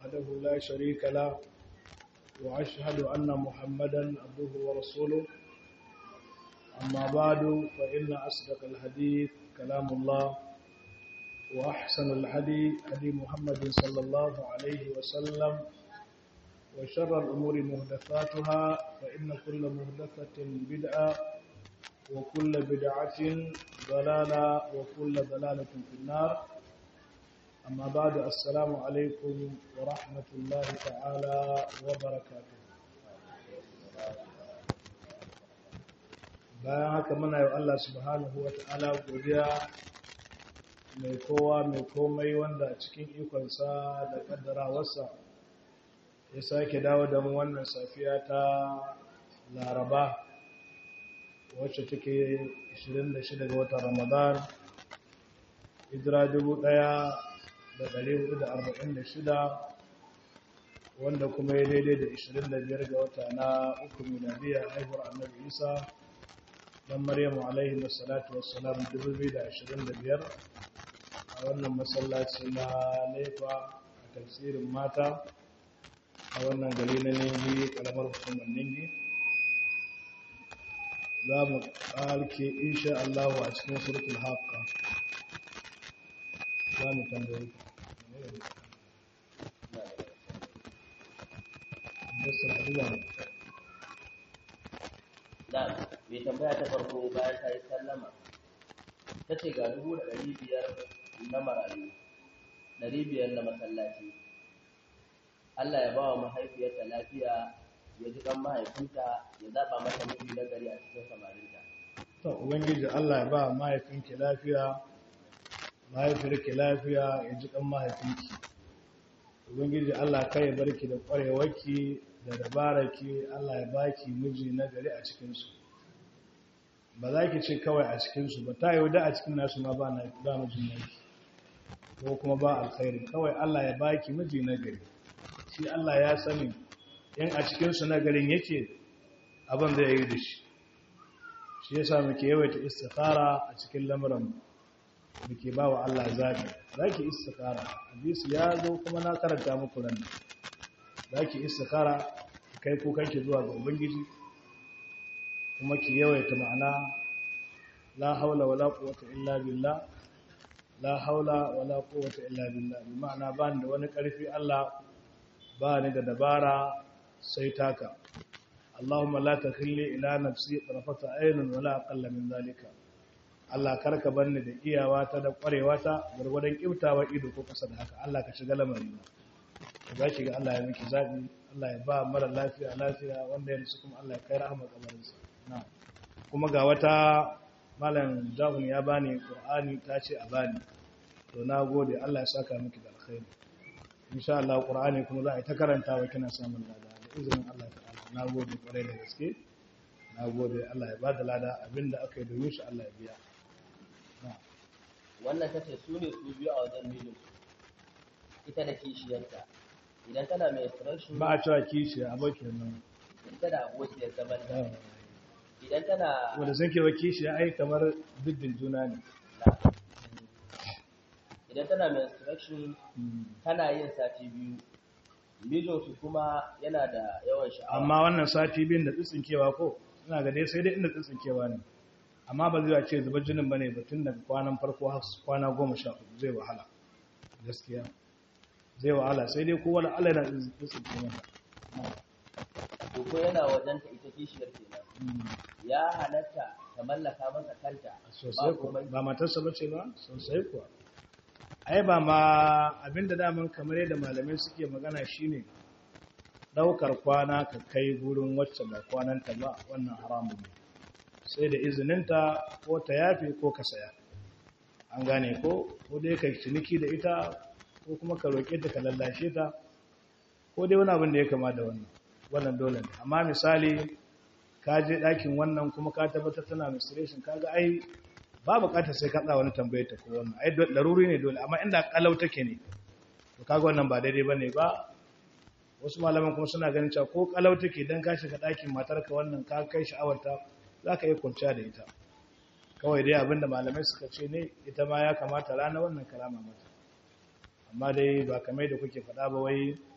وحده لا شريك له وأشهد أن محمدا عبده ورسوله أما بعد فإن أصدق الحديث كلام الله وأحسن الهدي هدي محمد صلى الله عليه وسلم وشر الأمور مهدفاتها فإن كل مهدفة بدعة وكل بدعة ضلالة وكل ضلالة في النار أما بعد السلام عليكم ورحمة الله تعالى وبركاته bayan haka muna yi Allah subhanahu wa ta'ala godiya mai kowa mai komai wanda cikin ikonsa da kaddarawarsa ya sake dawo da mu wannan safiya ta laraba wacce take 26 ga watan ramadan hijira 1446 wanda kuma ya daidai da 25 ga wata na uku miladiyar haihuwar annabi isa dan maryamu alaihi wassalatu wassalam 2025 a wannan masallaci na nefa a tafsirin mata a wannan gari na ningi kalamar hukumar ningi za mu ƙarke insha Allah a cikin surtul haqqa za mu tambaye da mai tambaya ta farko bayan ta yi sallama ta ce ga dubu da ɗari biyar na marayu ɗari biyar na masallaci Allah ya ba wa mahaifiyarta lafiya ya ji ɗan mahaifinta ya zaɓa mata miji na gari a cikin samarinta. To, Ubangiji Allah ya ba mahaifinki lafiya, mahaifiyarki lafiya ya ji ɗan mahaifinki. Ubangiji Allah kai ya barki da ƙwarewarki da dabararki Allah ya baki miji na gari a cikinsu. Ba za ki ce kawai a cikinsu ba, ta yi da a cikin nasu ma ba mijin naki, ko kuma ba alkhairi, kawai Allah ya baki miji na gari. shi Allah ya sani in a cikinsu na garin yake abin da ya yi da shi shi ya sa muke yawaita istikhara a cikin lamuran muke ba wa Allah zaɓi za ki istikhara hadisi ya zo kuma na karanta muku nan za ki istikhara kai kukanki zuwa ga ubangiji kuma ki yawaita ma'ana la haula wala quwwata illa billah la haula wala quwwata illa billah bi ma'ana ba da wani ƙarfi Allah ba ni da dabara sai taka Allahumma la takhilli ila nafsi tarfata aynun wala aqalla min zalika Allah karka banni da iyawa ta da kwarewa ta gurgurdan kiftawa ido ko kasa da haka Allah ka shiga lamarin za ki ga Allah ya miki zabi Allah ya ba mara lafiya lafiya wanda ya rasu kuma Allah ya kai rahama kabarin sa na'am kuma ga wata malam Jahun ya bani Qur'ani ta ce a bani to na gode Allah ya saka miki da alkhairi insha Allah Qur'ani kuma za a yi ta karantawa kina samun lada da izinin Allah ta'ala na gode kwarai da gaske na gode Allah ya ba da lada abinda aka yi domin shi Allah ya biya wannan tace su ne su biyu a wajen mijin ita da kishiyarta idan tana mai rashin ba a cewa kishi a bakin nan ita da abokiyar zaman ta idan tana wanda sun kewa kishi ya ai kamar diddin juna ne idan tana menstruation tana yin sati biyu mijinsu kuma yana da yawan sha'awa amma wannan sati biyun da tsitsinkewa ko ina ga dai sai dai inda tsitsinkewa ne amma ba zai ce zubar jinin bane ba tun daga kwanan farko har kwana goma sha hudu zai wahala gaskiya zai wahala sai dai kowa da Allah yana tsitsinke mata to ko yana wajen ta ita kishiyar kenan ya halatta ta mallaka masa kanta sosai kuwa ba matarsa bace ba sosai kuwa ai ba ma abinda daman kamar yadda malamai suke magana shine daukar kwana ka kai gurin wacce ba kwananta ba wannan haramun ne sai da izininta ko ta yafe ko ka saya an gane ko ko dai ka ciniki da ita ko kuma ka roƙe ta ka lallashe ta ko dai wani abin da ya kama da wannan wannan dole ne amma misali ka je ɗakin wannan kuma ka tabbatar tana menstruation kaga ai ba bukatar sai ka wani tambaye ta ko wannan ai laruri ne dole amma inda kalau take ne to kaga wannan ba daidai bane ba wasu malaman kuma suna ganin cewa ko kalau take dan ka shiga ɗakin matarka wannan ka kai sha'awarta zaka iya kwanciya da ita kawai dai abinda malamai suka ce ne ita ma ya kamata rana wannan kalama mata amma dai ba kamar da kuke faɗa ba wai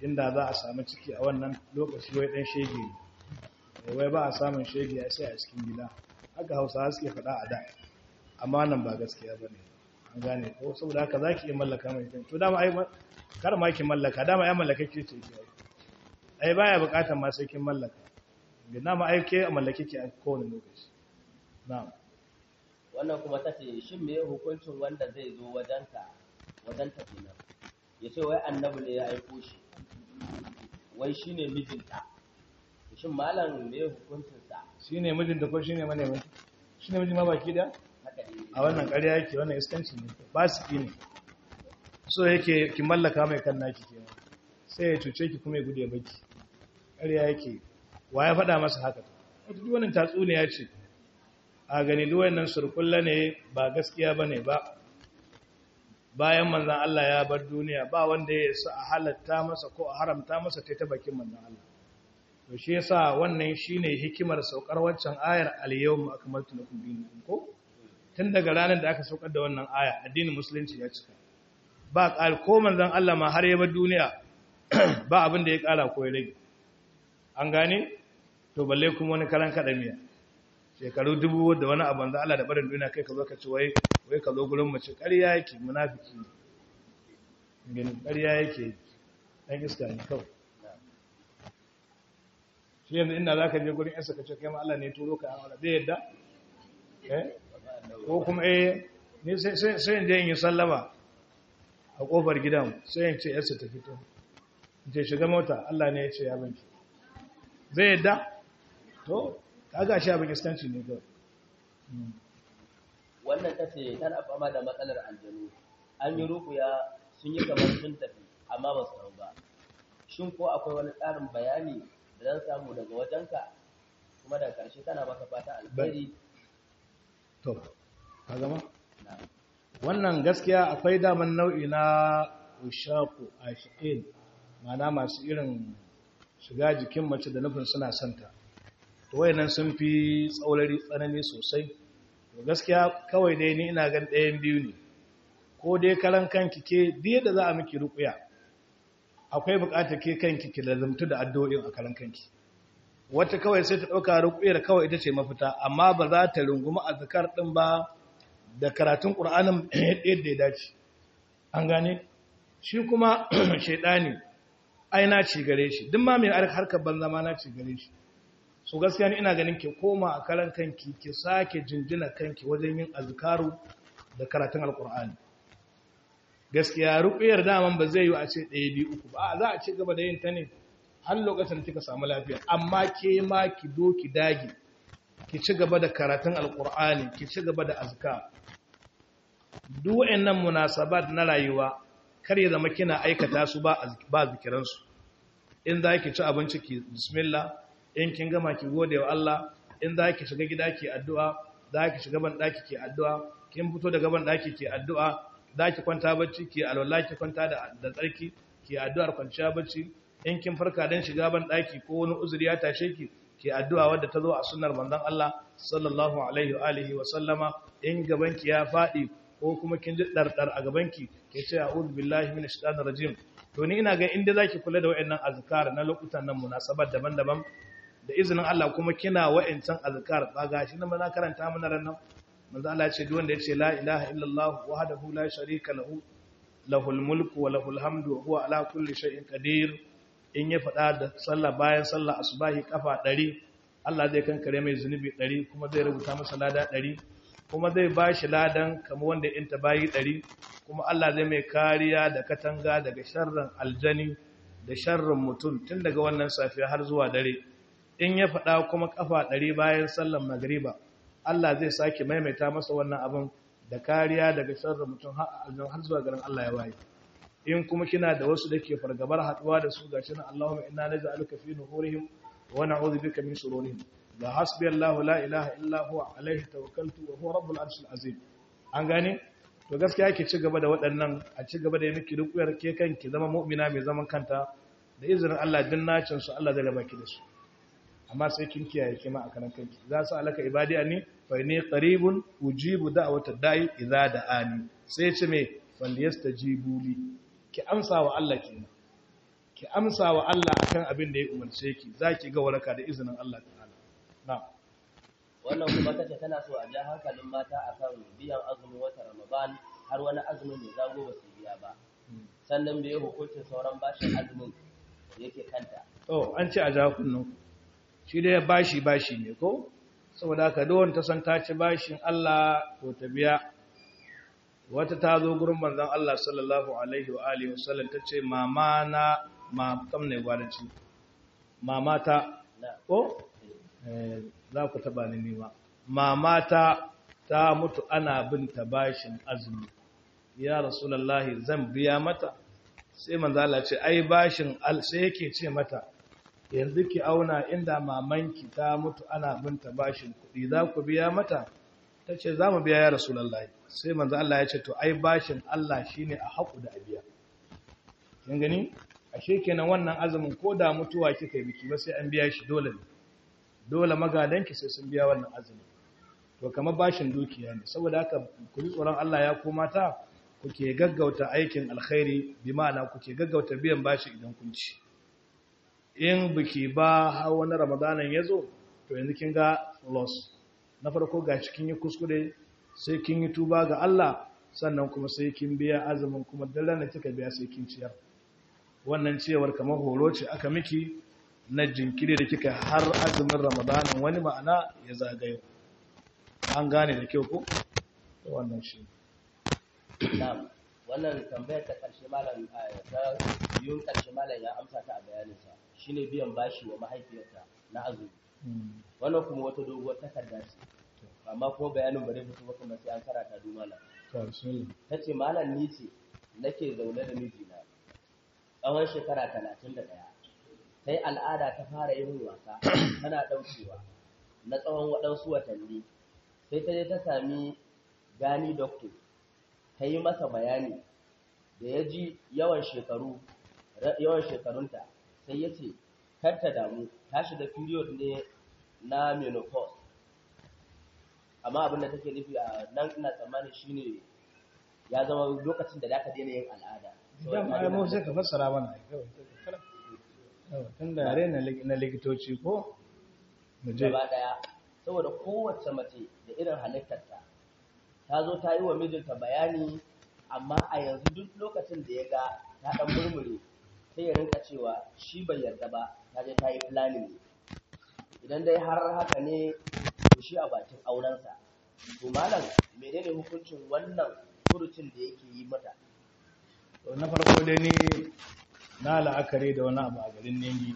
inda za a samu ciki a wannan lokaci wai dan shege ne wai ba a samun shege ya sai a cikin gida haka hausawa suke faɗa a da amma nan ba gaskiya ba ne an gane ko saboda haka za ki iya mallaka mai kan to dama ai kar ma ki mallaka dama ai mallaka ke ce ki ai baya bukatar ma sai kin mallaka dama ai ke mallake ki a kowane lokaci na'am wannan kuma ta ce shin me hukuncin wanda zai zo wajenka wajen ta kenan ya ce wai annabi ne ya aiko shi wai shine mijinta shin malam me hukuncinsa shine mijinta ko shine manemin shine mijin ma baki da haka ne a wannan ƙarya yake wannan iskanci ne ba su ki ne so yake ki mallaka mai kan naki ke sai ya cuce ki kuma ya gude baki ƙarya yake wa ya faɗa masa haka wata duk wannan tatsuniya ce a gani duk wannan surkulla ne ba gaskiya bane ba bayan manzon Allah ya bar duniya ba wanda ya sa a halatta masa ko a haramta masa ta bakin manzon Allah to shi yasa wannan shine hikimar saukar waccan ayar al-yawma akmaltu lakum dinakum ko tun daga ranar da aka saukar da wannan aya addinin musulunci ya cika ba ƙal ko manzon Allah ma har ya bar duniya ba abin da ya ƙara ko ya rage an gane to balle kuma wani karan kada miya shekaru dubu da wani abin da Allah da barin duniya kai ka zo ka ci wai wai ka zo gurin mace ƙarya yake munafiki ne gani ƙarya yake dan iska ne kawai shi yanzu inda za ka je gurin yansa ka ce kai ma Allah ne turo ka amala zai yadda eh ko kuma eh ni sai sai in je in yi sallama a kofar gidan sai in ce yarsa ta fito in ce shiga mota Allah ne ya ce ya banki zai yadda to kaga shi abin iskanci ne kawai wannan ta ce tana fama da matsalar aljanu an yi rukuya sun yi kamar sun tafi amma ba su tafi ba shin ko akwai wani tsarin bayani da zan samu daga wajenka kuma daga ƙarshe tana maka fata alheri to ka gama wannan gaskiya akwai daman nau'i na ushaku ashiqin mana masu irin shiga jikin mace da nufin suna santa to wayannan sun fi tsaurari tsanani sosai to gaskiya kawai dai ni ina gan ɗayan biyu ne ko dai karan kanki ke duk da za a miki ruƙuya akwai buƙatar ke kanki ki lazumtu da addu'o'in a karan kanki wata kawai sai ta ɗauka ruƙuyar kawai ita ce mafita amma ba za ta rungumi azkar ɗin ba da karatun ƙur'anin yadda ya dace an gane shi kuma shaidani ai na ci gare shi duk ma mai harkar banza ma na ci gare shi so gaskiya ni ina ganin ki koma a karan kanki ki sake jinjina kanki wajen yin azkaru da karatun alƙur'ani gaskiya ruƙuyar daman ba zai yi a ce ɗaya biyu uku ba za a ci gaba da yin ta ne har lokacin da kika samu lafiya amma ke ma ki do ki dage ki ci gaba da karatun alkur'ani ki ci gaba da azka duk wayannan munasabat na rayuwa kar ya zama kina aikata su ba ba zikiran su in za ki ci abinci ki bismillah in kin gama ki gode wa Allah in za ki shiga gida ki addu'a za ki shiga ban daki ki addu'a kin fito daga ban daki ki addu'a za ki kwanta bacci ki alwala ki kwanta da da tsarki ki addu'ar kwanciya bacci in kin farka dan shiga ban daki ko wani uzuri ya tashe ki ke addu'a wadda ta zo a sunnar manzon Allah sallallahu alaihi wa alihi wa sallama in gabanki ya fadi ko kuma kin ji dardar a gabanki ke ce a'udhu billahi minash shaitanir rajim to ni ina ga inda zaki kula da wayannan azkar na lokutan nan munasabat daban-daban da izinin Allah kuma kina wayancan azkar ba gashi nan na karanta mana ran nan manzo Allah ya ce duk wanda ya ce la ilaha illallah wahdahu la sharika lahu lahul mulku wa lahul hamdu wa huwa ala kulli shay'in qadir in ya faɗa da sallah bayan sallah asubahi kafa ɗari Allah zai kankare mai zunubi ɗari kuma zai rubuta masa lada ɗari kuma zai ba shi ladan kamar wanda ya inta bayi ɗari kuma Allah zai mai kariya da katanga daga sharrin aljani da sharrin mutum tun daga wannan safiya har zuwa dare in ya faɗa kuma kafa ɗari bayan sallan magriba Allah zai sake maimaita masa wannan abin da kariya daga sharrin mutum har zuwa garin Allah ya waye in kuma kina da wasu da ke fargabar haduwa da su gashi nan Allahumma inna naj'aluka fi nuhurihim wa na'udhu bika min shururihim la hasbi Allah la ilaha illa huwa alayhi tawakkaltu wa huwa rabbul arshil azim an gane to gaskiya ki ci gaba da waɗannan a ci gaba da yi miki rukuyar ke kanki zama mu'mina mai zaman kanta da izinin Allah din nacin su Allah zai raba ki da su amma sai kin kiyaye kima a kanan kanki za su alaka ibadi anni fa inni qaribun ujibu da'watad da'i idza da'ani sai ce me falyastajibu li ki amsa wa Allah kenan ki amsa wa Allah akan abin da ya umarce ki zaki ga waraka da izinin Allah ta'ala na'am wannan kuma tace tana so a ja hankalin mata akan biyan azumin watan Ramadan har wani azumin mai zago ba su biya ba sannan bai hukuncin sauran bashin azumin da yake kanta to an ce a ja kunnu shi dai bashi bashi ne ko saboda haka duk ta san ta ci bashin Allah to ta biya wata ta zo gurin manzon Allah sallallahu alaihi wa alihi wasallam tace mama na ma kam ne gwadanci mama ta na ko eh za ku taba ni nima mama ta ta mutu ana bin ta bashin azumi ya rasulullahi zan biya mata sai manzo Allah ce ai bashin al sai yake ce mata yanzu ki auna inda mamanki ta mutu ana bin ta bashin kuɗi za ku biya mata ta ce za mu biya ya rasulullahi sai manzo Allah ya ce to ai bashin Allah shine a haƙu da abiya kin gani ashe kenan wannan azumin ko da mutuwa kika yi biki ba sai an biya shi dole ne dole magadanki sai sun biya wannan azumin to kamar bashin dukiya ne saboda haka ku ji tsoron Allah ya koma ta kuke gaggauta aikin alkhairi bi ma'ana kuke gaggauta biyan bashi idan kun ci in biki ba har wani ramadanan ya zo to yanzu kin ga loss na farko ga cikin yi kuskure sai kin yi tuba ga Allah sannan kuma sai kin biya azumin kuma daren da kika biya sai kin ciyar wannan ciyawar kamar horo ce aka miki na jinkiri da kika har azumin ramadanin wani ma'ana ya zagayo an gane da kyau ko wannan shi na'am wannan tambayar ta karshe malam eh, ta biyun karshe malam ya amsa ta a bayaninsa shine biyan bashi wa mahaifiyarta na azumi wannan kuma wata doguwar takarda ce amma kuma bayanin bare fito ba kuma sai an karata du malam to bismillah tace malam ni ce nake zaune da mijina tsawon shekara talatin da ɗaya sai al'ada ta fara yin wasa tana ɗaukewa na tsawon waɗansu watanni sai ta je ta sami gani doctor ta yi masa bayani da ya ji yawan shekaru yawan shekarunta sai ya ce kar ta damu ta shiga period ne na menopause amma abin da take nufi a nan ina tsammani shine ya zama lokacin da zaka daina yin al'ada dama ai mu sai ka fassara mana ai kawai kawai tunda yare na lik- na likitoci ko mu je gaba daya saboda kowace mace da irin halittarta ta zo ta yi wa mijinta bayani amma a yanzu duk lokacin da ya ga ta dan murmure sai ya rinka cewa shi bai yarda ba ta je ta yi planning ne idan dai har haka ne to shi a bakin aurensa to malam menene hukuncin wannan furucin da yake yi mata To, na farko dai ni na la'akari da wani abu a garin nengi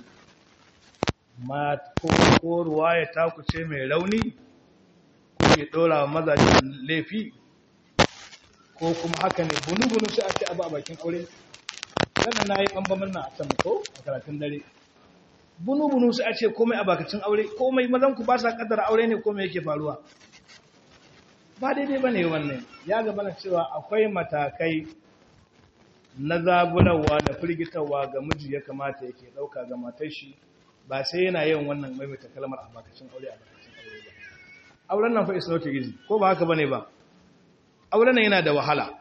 ma ko ko ruwaya ta ku ce mai rauni ko ya dora wa mazajen laifi ko kuma haka ne bunu-bunu sai a ce abu a bakin aure sannan na yi ɓambamin na a can ko a karatun dare bunu-bunu sai a ce komai a bakacin aure komai mazan ku ba sa kaddara aure ne komai yake faruwa ba daidai ba ne wannan ya gaba na cewa akwai matakai na zaburarwa da firgitarwa ga miji ya kamata yake ɗauka ga matar shi ba sai yana yin wannan maimaita kalmar a bakacin aure a bakacin aure ba auren nan fa is not easy ko ba haka bane ba auren nan yana da wahala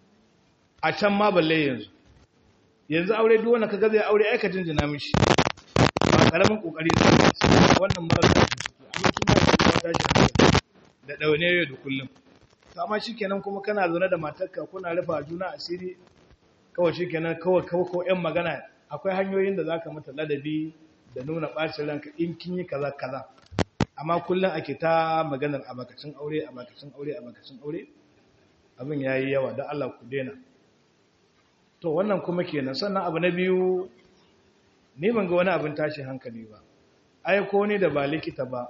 a can ma balle yanzu yanzu aure duk wanda kaga zai aure aika jinjina mishi ba karamin kokari da wannan marar da suke amma su ma su ta shi da daune yau da kullum to amma shikenan kuma kana zaune da matarka kuna rufa juna asiri kawai shikenan kawai kawai ko ƴan magana akwai hanyoyin da zaka mata ladabi da nuna bacin ranka in kin yi kaza kaza amma kullum ake ta maganar a bakacin aure a bakacin aure a bakacin aure abin yayi yawa da Allah ku daina to wannan kuma kenan sannan abu na biyu ni ban ga wani abin tashi hankali ba ai ko ne da ba likita ba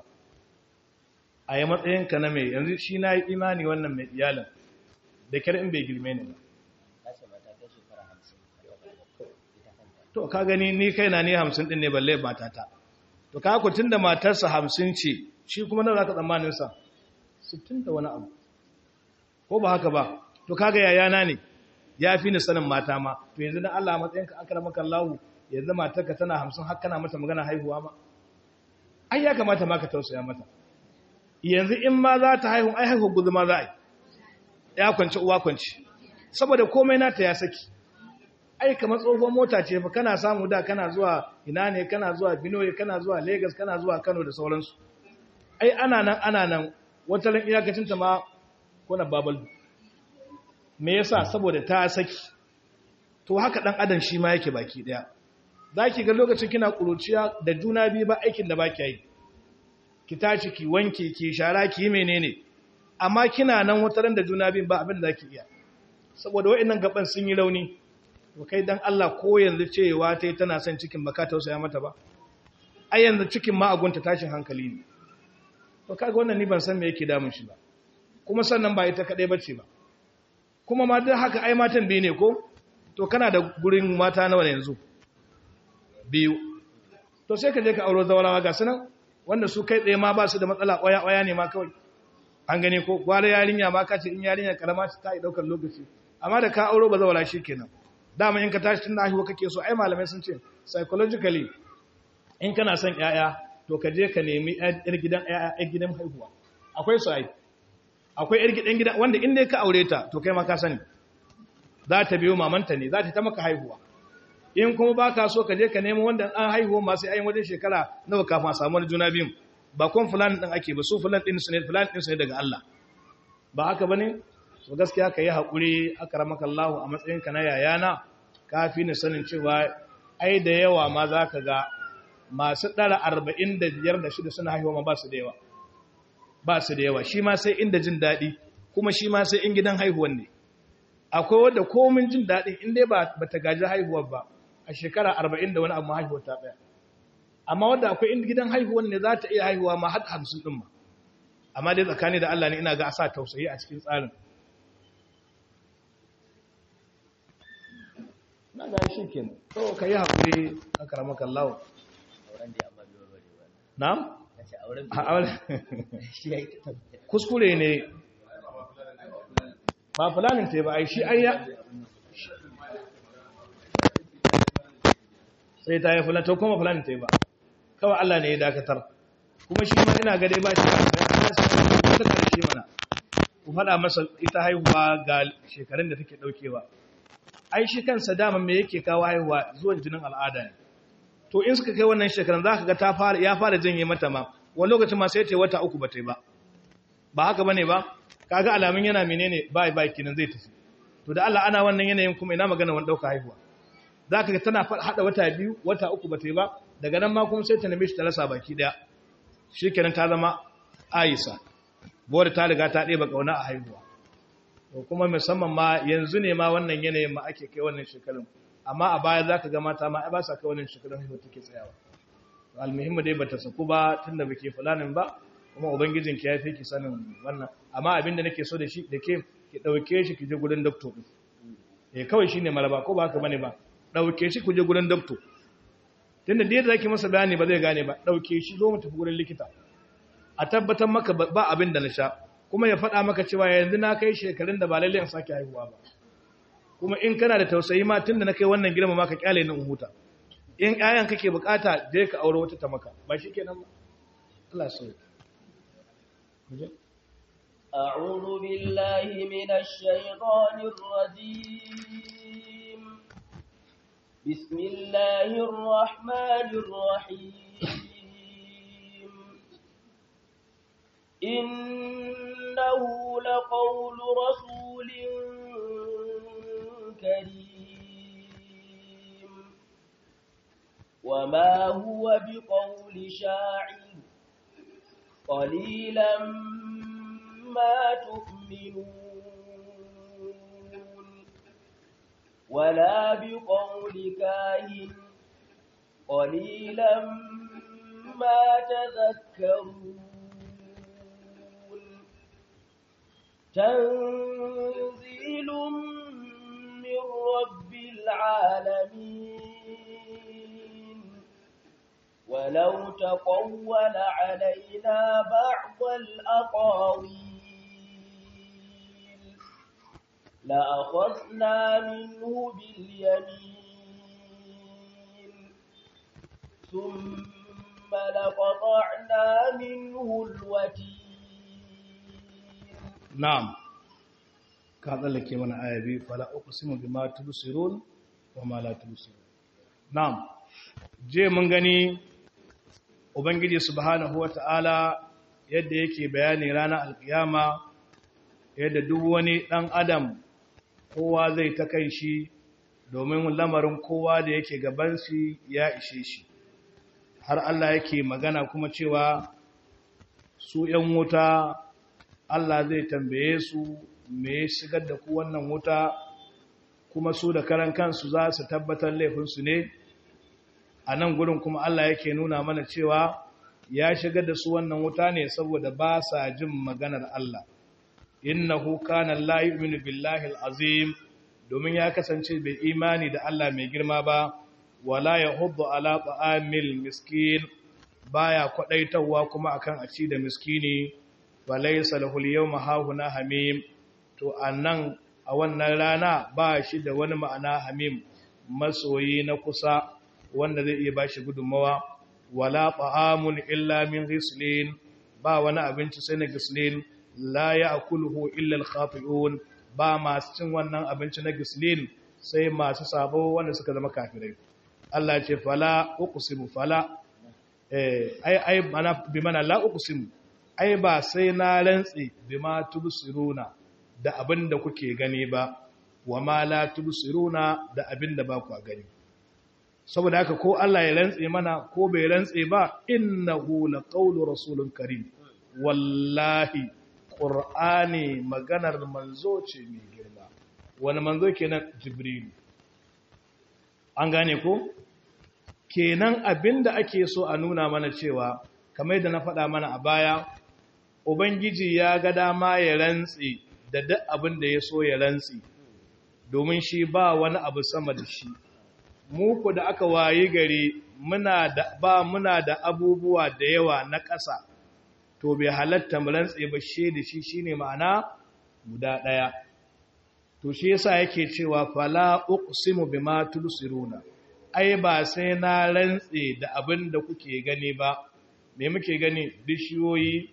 a yi matsayinka na mai yanzu shi na yi imani wannan mai iyalin da kyar in bai girme ni ba ta ce mata ta shekara hamsin ita kanta to ka gani ni kai na ni hamsin din ne balle matata to ka ku tunda matarsa hamsin ce shi kuma nawa zaka tsammanin sa sittin da wani abu ko ba haka ba to kaga yayana ne ya fi ni sanin mata ma to yanzu dan Allah matsayinka akramaka Allah yanzu matarka tana hamsin har kana mata magana haihuwa ma ai ya kamata ma ka tausaya mata yanzu in ma za ta haihu ai haihu guzu ma za a yi ya kwanci uwa kwanci saboda komai nata ya saki ai kamar tsohon mota ce fa kana samu da kana zuwa ina ne kana zuwa Binoye kana zuwa Lagos kana zuwa Kano da sauransu ai ana nan ana nan wata ran iyakacin ta ma kona babal me yasa saboda ta saki to haka dan adam shi ma yake baki daya zaki ga lokacin kina kuruciya da juna biyu ba aikin da baki yi ki tashi ki wanke ki shara ki yi menene amma kina nan wata ran da juna biyu ba abin da zaki iya saboda wa'annan gaban sun yi rauni to kai dan Allah ko yanzu cewa tai tana son cikin baka tausaya mata ba ai yanzu cikin ma agunta tashin hankali ne to kaga wannan ni ban san me yake damun shi ba kuma sannan ba ita kadai bace ba kuma ma duk haka ai matan biyu ne ko to kana da gurin mata nawa ne yanzu biyu to sai ka je ka auro zawarawa ga sunan wanda su kai tsaye ma ba su da matsala ƙwaya ƙwaya ne ma kawai an gane ko gwara yarinya ma ka ce in yarinya karama ta yi ɗaukar lokaci amma da ka auro ba zawara shi kenan dama in ka tashi tun da haihuwa kake so ai malamai sun ce psychologically in kana son ƴaƴa to ka je ka nemi ƴar gidan ƴaƴa gidan haihuwa akwai su ai akwai ƴar gidan gidan wanda in dai ka aure ta to kai ma ka sani za ta biyo mamanta ne za ta ta maka haihuwa in kuma ba ka so ka je ka nemo wanda an haihuwa masu ayin wajen shekara nawa kafin a samu juna biyun ba kun fulani ɗin ake ba su fulani ɗin su ne fulani ɗin su ne daga Allah ba haka ba ne so gaskiya ka yi haƙuri aka ramaka Allah a matsayinka na yayana ka fi ni sanin cewa ai da yawa ma za ka ga masu ɗara arba'in da biyar da shida suna haihuwa ma ba su da yawa ba su da yawa shi ma sai inda jin daɗi kuma shi ma sai in gidan haihuwan ne akwai wadda komin jin daɗin in dai ba ta gaji haihuwar ba a shekara arba'in da wani abu haihuwar ta ɗaya amma wadda akwai in gidan haihuwar ne za ta iya haihuwa ma har hamsin ɗin ma amma dai tsakani da Allah ne ina ga a sa tausayi a cikin tsarin na ga shi kenan to ka yi haƙuri a karamaka Allah na? a auren kuskure ne ba fulanin ta ba ai shi ai ya sai ta yi fulani ta kuma fulani ta yi ba kawai Allah ne ya dakatar kuma shi ma ina gade ba shi ba ta karshe mana ku faɗa masa ita haihuwa ga shekarun da take ɗaukewa ai shi kansa dama me yake kawo haihuwa zuwan jinin al'ada ne to in suka kai wannan shekarun za ka ga ta fara ya fara janye mata ma wani lokacin ma sai ta yi wata uku ba ta yi ba ba haka bane ba kaga alamun yana menene bai bai kinan zai tafi to da Allah ana wannan yanayin kuma ina magana wani dauka haihuwa zaka ga tana hada wata biyu wata uku bata yi ba daga nan ma kuma sai ta neme shi ta rasa baki daya shikenan ta zama Aisha bore ta riga ta ɗeba kauna a haihuwa to kuma musamman ma yanzu ne ma wannan yanayin ma ake kai wannan shekarun amma a baya zaka ga mata ma ai ba sa kai wannan shekarun haihuwa take tsayawa almuhimmi dai bata saku ba tunda bake fulanin ba kuma ubangijin ki yafi ki sanin wannan amma abinda nake so da shi da ke ki dauke shi ki je gurin doctor din eh kawai shine malaba ko ba haka bane ba dauke shi ku je gurin doctor tunda da yadda zaki masa bayani ba zai gane ba dauke shi zo mu tafi gurin likita a tabbatar maka ba abin da na sha kuma ya faɗa maka cewa yanzu na kai shekarun da ba lalle in sake haihuwa ba kuma in kana da tausayi ma tunda na kai wannan girma ma ka kyale ni in huta in ƴaƴan kake bukata je ka aure wata ta maka ba shi kenan ba Allah so أعوذ بالله من الشيطان الرجيم بسم الله الرحمن الرحيم إنه لقول رسول كريم وما هو بقول شاعر قليلا ما تؤمنون ولا بقول كاهن قليلا ما تذكرون تنزيل من رب العالمين ولو تقول علينا بعض الأقاويل لأخذنا منه باليمين ثم لقطعنا منه الوتين na'am ka tsallake mana aya biyu fala uqsimu bima tubsirun wa ma la tubsirun na'am je mun gani ubangiji subhanahu wata'ala yadda yake bayani ranar alkiyama yadda duk wani dan adam kowa zai ta kai shi domin lamarin kowa da yake gaban shi ya ishe shi har Allah yake magana kuma cewa su ‘yan wuta Allah zai tambaye su me shigar da ku wannan wuta kuma su da karan kansu za su tabbatar laifinsu ne a nan gurin kuma Allah yake nuna mana cewa ya shigar da su wannan wuta ne saboda ba sa jin maganar Allah innahu kana la yu'minu billahi al-azim domin ya kasance bai imani da Allah mai girma ba wala yahuddu ala ta'amil miskin baya kwadaitawa kuma akan a ci da miskini falaysa lahul yawma hahuna hamim to annan a wannan rana ba shi da wani ma'ana hamim masoyi na kusa wanda zai iya bashi gudunmawa wala ta'amun illa min ghislin ba wani abinci sai na ghislin la ya'kuluhu illa al-khafi'un ba masu cin wannan abinci na gislin sai masu sabo wanda suka zama kafirai Allah ce fala uqsimu fala eh ai ai mana bi mana la uqsimu ai ba sai na rantsi bima tubsiruna da abin da kuke gani ba wa ma la tubsiruna da abin da ba ku gani saboda haka ko Allah ya rantse mana ko bai rantse ba innahu laqawlu rasulun karim wallahi ƙur'ani maganar manzo ce mai girma wani manzo kenan jibrilu an gane ko kenan abinda ake so a nuna mana cewa kamar da na faɗa mana a baya ubangiji ya ga dama ya rantsi da duk abin da ya so ya rantsi domin shi ba wani abu sama da shi muku da aka wayi gari muna da ba muna da abubuwa da yawa na ƙasa to bai halatta mu rantse ba she da shi shine ma'ana guda daya to shi yasa yake cewa fala uqsimu bima tulsiruna ai ba sai na rantse da abin da kuke gani ba me muke gani bishiyoyi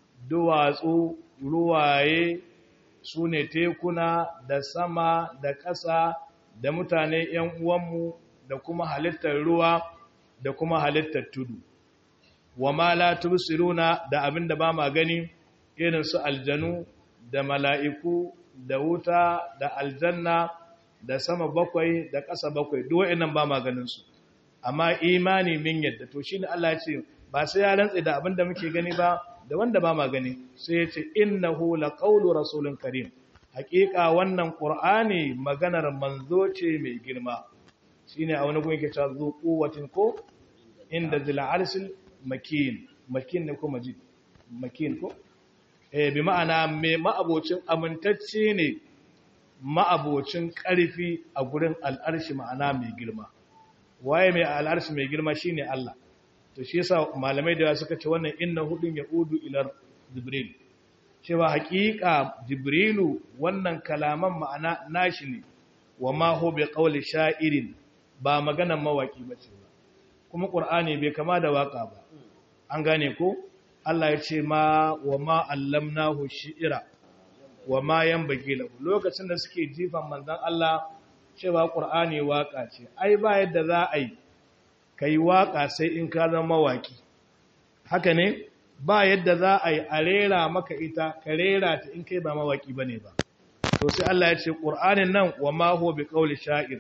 duwatsu ruwaye sune tekuna da sama da ƙasa da mutane ƴan uwanmu da kuma halittar ruwa da kuma halittar tudu wa ma la tubsiruna da abinda ba ma gani irin su aljanu da mala'iku da wuta da aljanna da sama bakwai da ƙasa bakwai duk wa'annan ba ma ganin su amma imani min yadda to shine Allah ya ce ba sai ya rantsa da abinda muke gani ba da wanda ba ma gani sai ya ce innahu laqawlu rasulun karim haƙiƙa wannan qur'ani maganar manzo ce mai girma shine a wani gun yake cewa zu quwwatin ko inda zil arsil makin makin ne ko majid makin ko eh bi ma'ana me ma'abocin amintacce ne ma'abocin ƙarfi a gurin al'arshi ma'ana mai girma waye mai al'arshi mai girma shine Allah to shi yasa malamai da suka ce wannan inna hudun yaudu ila jibril cewa haƙiƙa jibrilu wannan kalaman ma'ana nashi ne wa ma hu bi qawli sha'irin ba maganan mawaki bace ba kuma qur'ani bai kama da waka ba an gane ko Allah ya ce ma wa ma allamnahu shi'ira wa ma yanbaghi lahu lokacin da suke jifan manzon Allah cewa qur'ani waka ce ai ba yadda za a yi kai waka sai in ka zama mawaki haka ne ba yadda za a yi a rera maka ita ka rera ta in kai ba mawaki bane ba to sai Allah ya ce qur'anin nan wa ma huwa biqauli sha'ir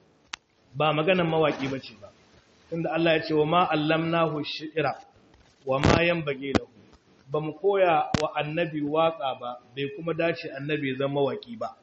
ba maganan mawaki bace ba tunda Allah ya ce wa ma allamnahu shi'ira wa ma yanbaghi lahu ba mu koya wa annabi waka ba bai kuma dace annabi zama waki ba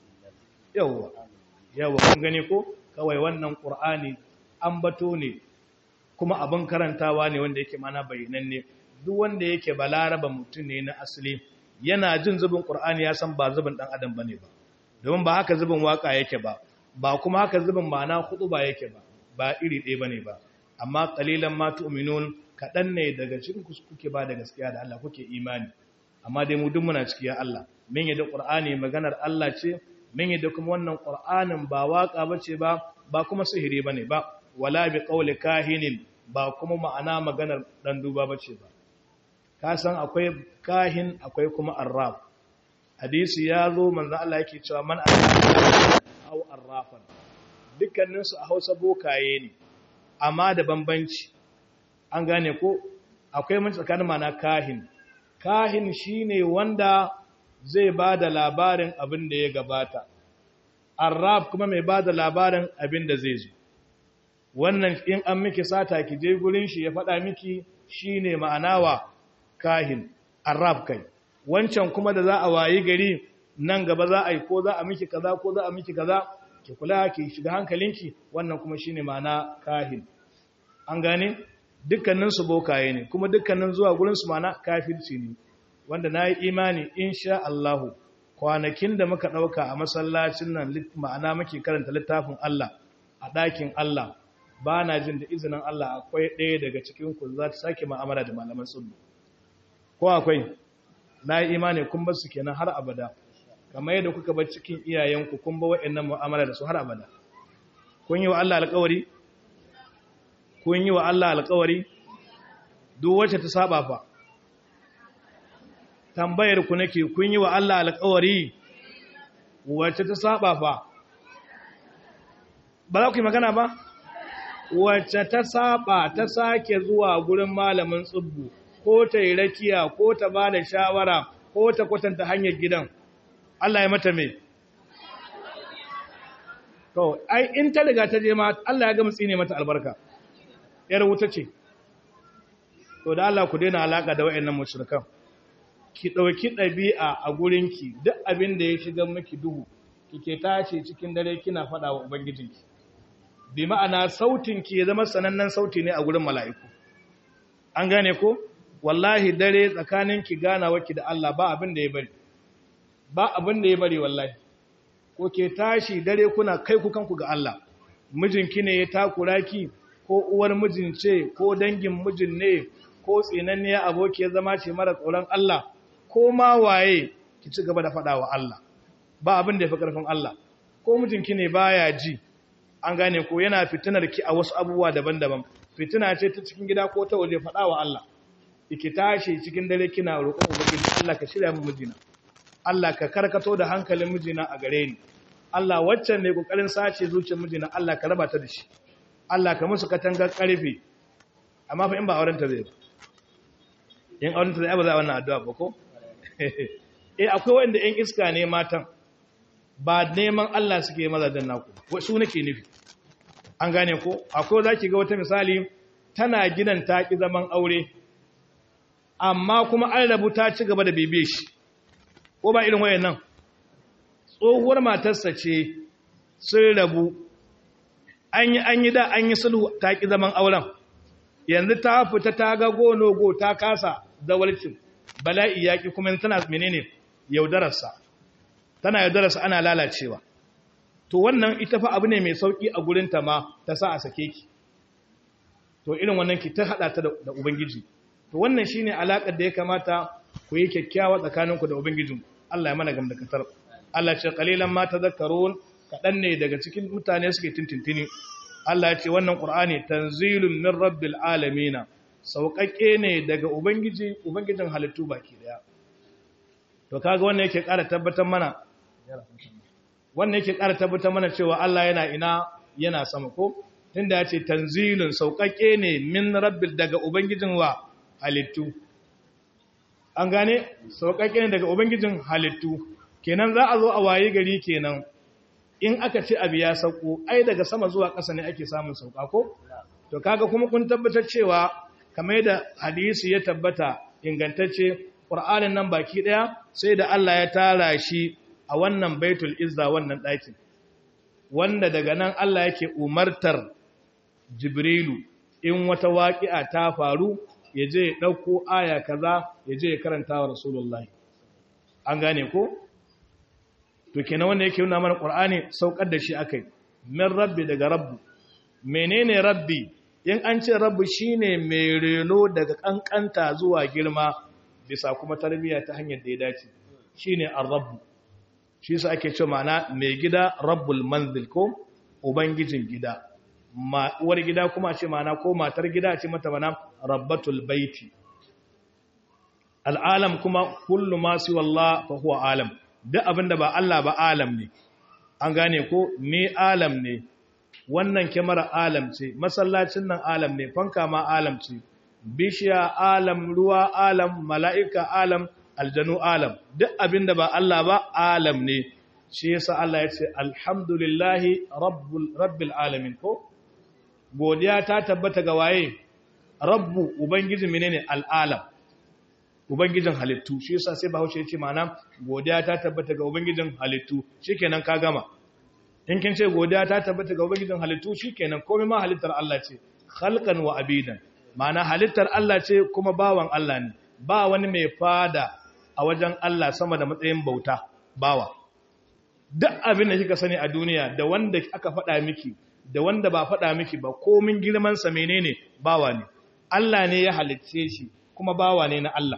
yawa yawa kun gane ko kawai wannan qur'ani ambato ne kuma abin karantawa ne wanda yake mana bayyananne duk wanda yake balaraba mutum ne na asali yana jin zubin qur'ani ya san ba zubin dan adam bane ba domin ba haka zubin waka yake ba ba kuma haka zubin ma'ana ba yake ba ba iri ɗaya bane ba amma qalilan ma tu'minun kaɗan ne daga cikin kuke ba da gaskiya da Allah kuke imani amma dai mu duk muna ciki ya Allah min yadda Qur'ani maganar Allah ce min yadda kuma wannan Qur'anin ba waka bace ba ba kuma sihiri bane ba wala bi qawli kahinin ba kuma ma'ana maganar dan duba bace ba ka san akwai kahin akwai kuma arraf hadisi ya zo manzo Allah yake cewa man aw arrafan dukkaninsu a hausa bokaye ne amma da bambanci an gane ko akwai mun tsakanin mana kahin kahin shine wanda zai ba da labarin abin da ya gabata arraf kuma mai ba da labarin abin da zai zo wannan in an miki sata ki je gurin shi ya faɗa miki shine ma'anawa kahin arraf kai wancan kuma da za a wayi gari nan gaba za a yi ko za a miki kaza ko za a miki kaza ki kula ki shiga hankalinki wannan kuma shine ma'ana kahin an gane dukkanin su bokaye ne kuma dukkanin zuwa gurin su ma'ana kafirci ne wanda nayi imani insha Allah kwanakin da muka dauka a masallacin nan ma'ana muke karanta littafin Allah a ɗakin Allah ba na jin da izinin Allah akwai ɗaya daga cikin ku za ta sake ma'amala da malaman sunna ko akwai na yi imani kun bar su kenan har abada kamar yadda kuka bar cikin iyayenku kun ba wa'annan mu'amala da su har abada kun yi wa Allah alƙawari kun yi wa Allah alƙawari duk wacce ta saba fa tambayar ku nake kun yi wa Allah alƙawari wacce ta saba fa ba za ku yi magana ba wacce ta saba ta sake zuwa gurin malamin tsubbu ko ta yi rakiya ko ta ba da shawara ko ta kwatanta hanyar gidan Allah ya mata mai to ai in ta riga ta je ma Allah ya ga mutsi ne mata albarka yar wuta ce to da Allah ku daina alaka da wayannan mushrikan ki dauki dabi'a a gurinki duk abin da ya shiga miki duhu kike tace cikin dare kina fada wa ubangijinki bi ma'ana sautin ki ya zama sanannen sauti ne a gurin mala'iku an gane ko wallahi dare tsakanin ki ganawa ki da Allah ba abin da ya bari ba abin da ya bari wallahi ko ke tashi dare kuna kai ku kanku ga Allah mijinki ne ya takura ki ko uwar mijin ce ko dangin mijin ne ko tsinanniya aboki ya zama ce mara tsoron Allah ko ma waye ki ci gaba da faɗa wa Allah ba abin da ya fi ƙarfin Allah ko mijinki ne baya ji an gane ko yana fitinar ki a wasu abubuwa daban-daban fitina ce ta cikin gida ko ta waje faɗa wa Allah ki tashi cikin dare kina roƙon ubangiji Allah ka shirya mu mijina Allah ka karkato da hankalin mijina a gare ni Allah waccan ne kokarin sace zuciyar mijina Allah ka raba ta da shi Allah ka musu katangar karfe amma fa in ba auren ta zai ba in auren ta zai ba za a wannan addu'a ba ko eh akwai wanda yan iska ne matan ba neman Allah suke mazajen naku su nake nufi an gane ko akwai zaki ga wata misali tana gidan ta ki zaman aure amma kuma an rabu ta ci gaba da bibiye shi ko ba irin wayan nan tsohuwar matarsa ce sun rabu an yi an yi da an yi sulhu ta ki zaman auren yanzu ta fita ta ga gonogo ta kasa zawalcin bala'i yaƙi kuma tana menene yaudararsa tana yaudararsa ana lalacewa to wannan ita fa abu ne mai sauki a gurinta ma ta sa a sake ki to irin wannan ki ta hada ta da ubangiji to wannan shine alakar da ya kamata ku yi kyakkyawa tsakaninku da ubangijinku Allah ya mana gamdakatar Allah ce qalilan ma tadhakkarun kadan ne daga cikin mutane suke tintintini Allah ya ce wannan Qur'ani tanzilun min rabbil alamin sauƙaƙe ne daga ubangiji ubangijin halittu baki daya to kaga wannan yake ƙara tabbatar mana wannan yake ƙara tabbatar mana cewa Allah yana ina yana sama ko tunda ya ce tanzilun sauƙaƙe ne min rabbil daga ubangijin wa halittu an gane sauƙaƙe ne daga ubangijin halittu kenan za a zo a waye gari kenan in aka ce abu ya sauko ai daga sama zuwa ƙasa ne ake samun sauƙa ko to kaga kuma kun tabbatar cewa kamar da hadisi ya tabbata ingantacce ƙur'anin nan baki ɗaya sai da Allah ya tara shi a wannan baitul izza wannan ɗakin wanda daga nan Allah yake umartar jibrilu in wata waƙi'a ta faru ya je ya ɗauko aya kaza ya je ya karanta wa rasulullahi an gane ko to kenan wanda yake nuna mana qur'ani saukar da shi akai min rabbi daga rabbu menene rabbi in an ce rabbi shine mai reno daga kankanta zuwa girma bisa kuma tarbiyya ta hanyar da ya dace shine ar-rabbu shi sa ake cewa ma'ana mai gida rabbul manzil ko ubangijin gida ma uwar gida kuma ce ma'ana ko matar gida ce mata mana rabbatul baiti al'alam kuma kullu ma siwa Allah fa huwa alam duk abinda ba Allah ba alam ne an gane ko ni alam ne wannan kyamara alam ce masallacin nan alam ne fanka ma alam ce bishiya alam ruwa alam mala'ika alam aljanu alam duk abinda ba Allah ba alam ne shi yasa Allah ya ce alhamdulillahi rabbul rabbil alamin ko godiya ta tabbata ga waye rabbu ubangiji menene al'alam ubangijin halittu shi yasa sai bahaushe ya ce ma'ana godiya ta tabbata ga ubangijin halittu shikenan ka gama in kin ce godiya ta tabbata ga ubangijin halittu shikenan komai ma halittar Allah ce khalqan wa abidan ma'ana halittar Allah ce kuma bawan Allah ne ba wani mai fada a wajen Allah sama da matsayin bauta bawa duk abin da kika sani a duniya da wanda aka faɗa miki da wanda ba faɗa miki ba komin girman sa menene bawa ne Allah ne ya halicce shi kuma bawa ne na Allah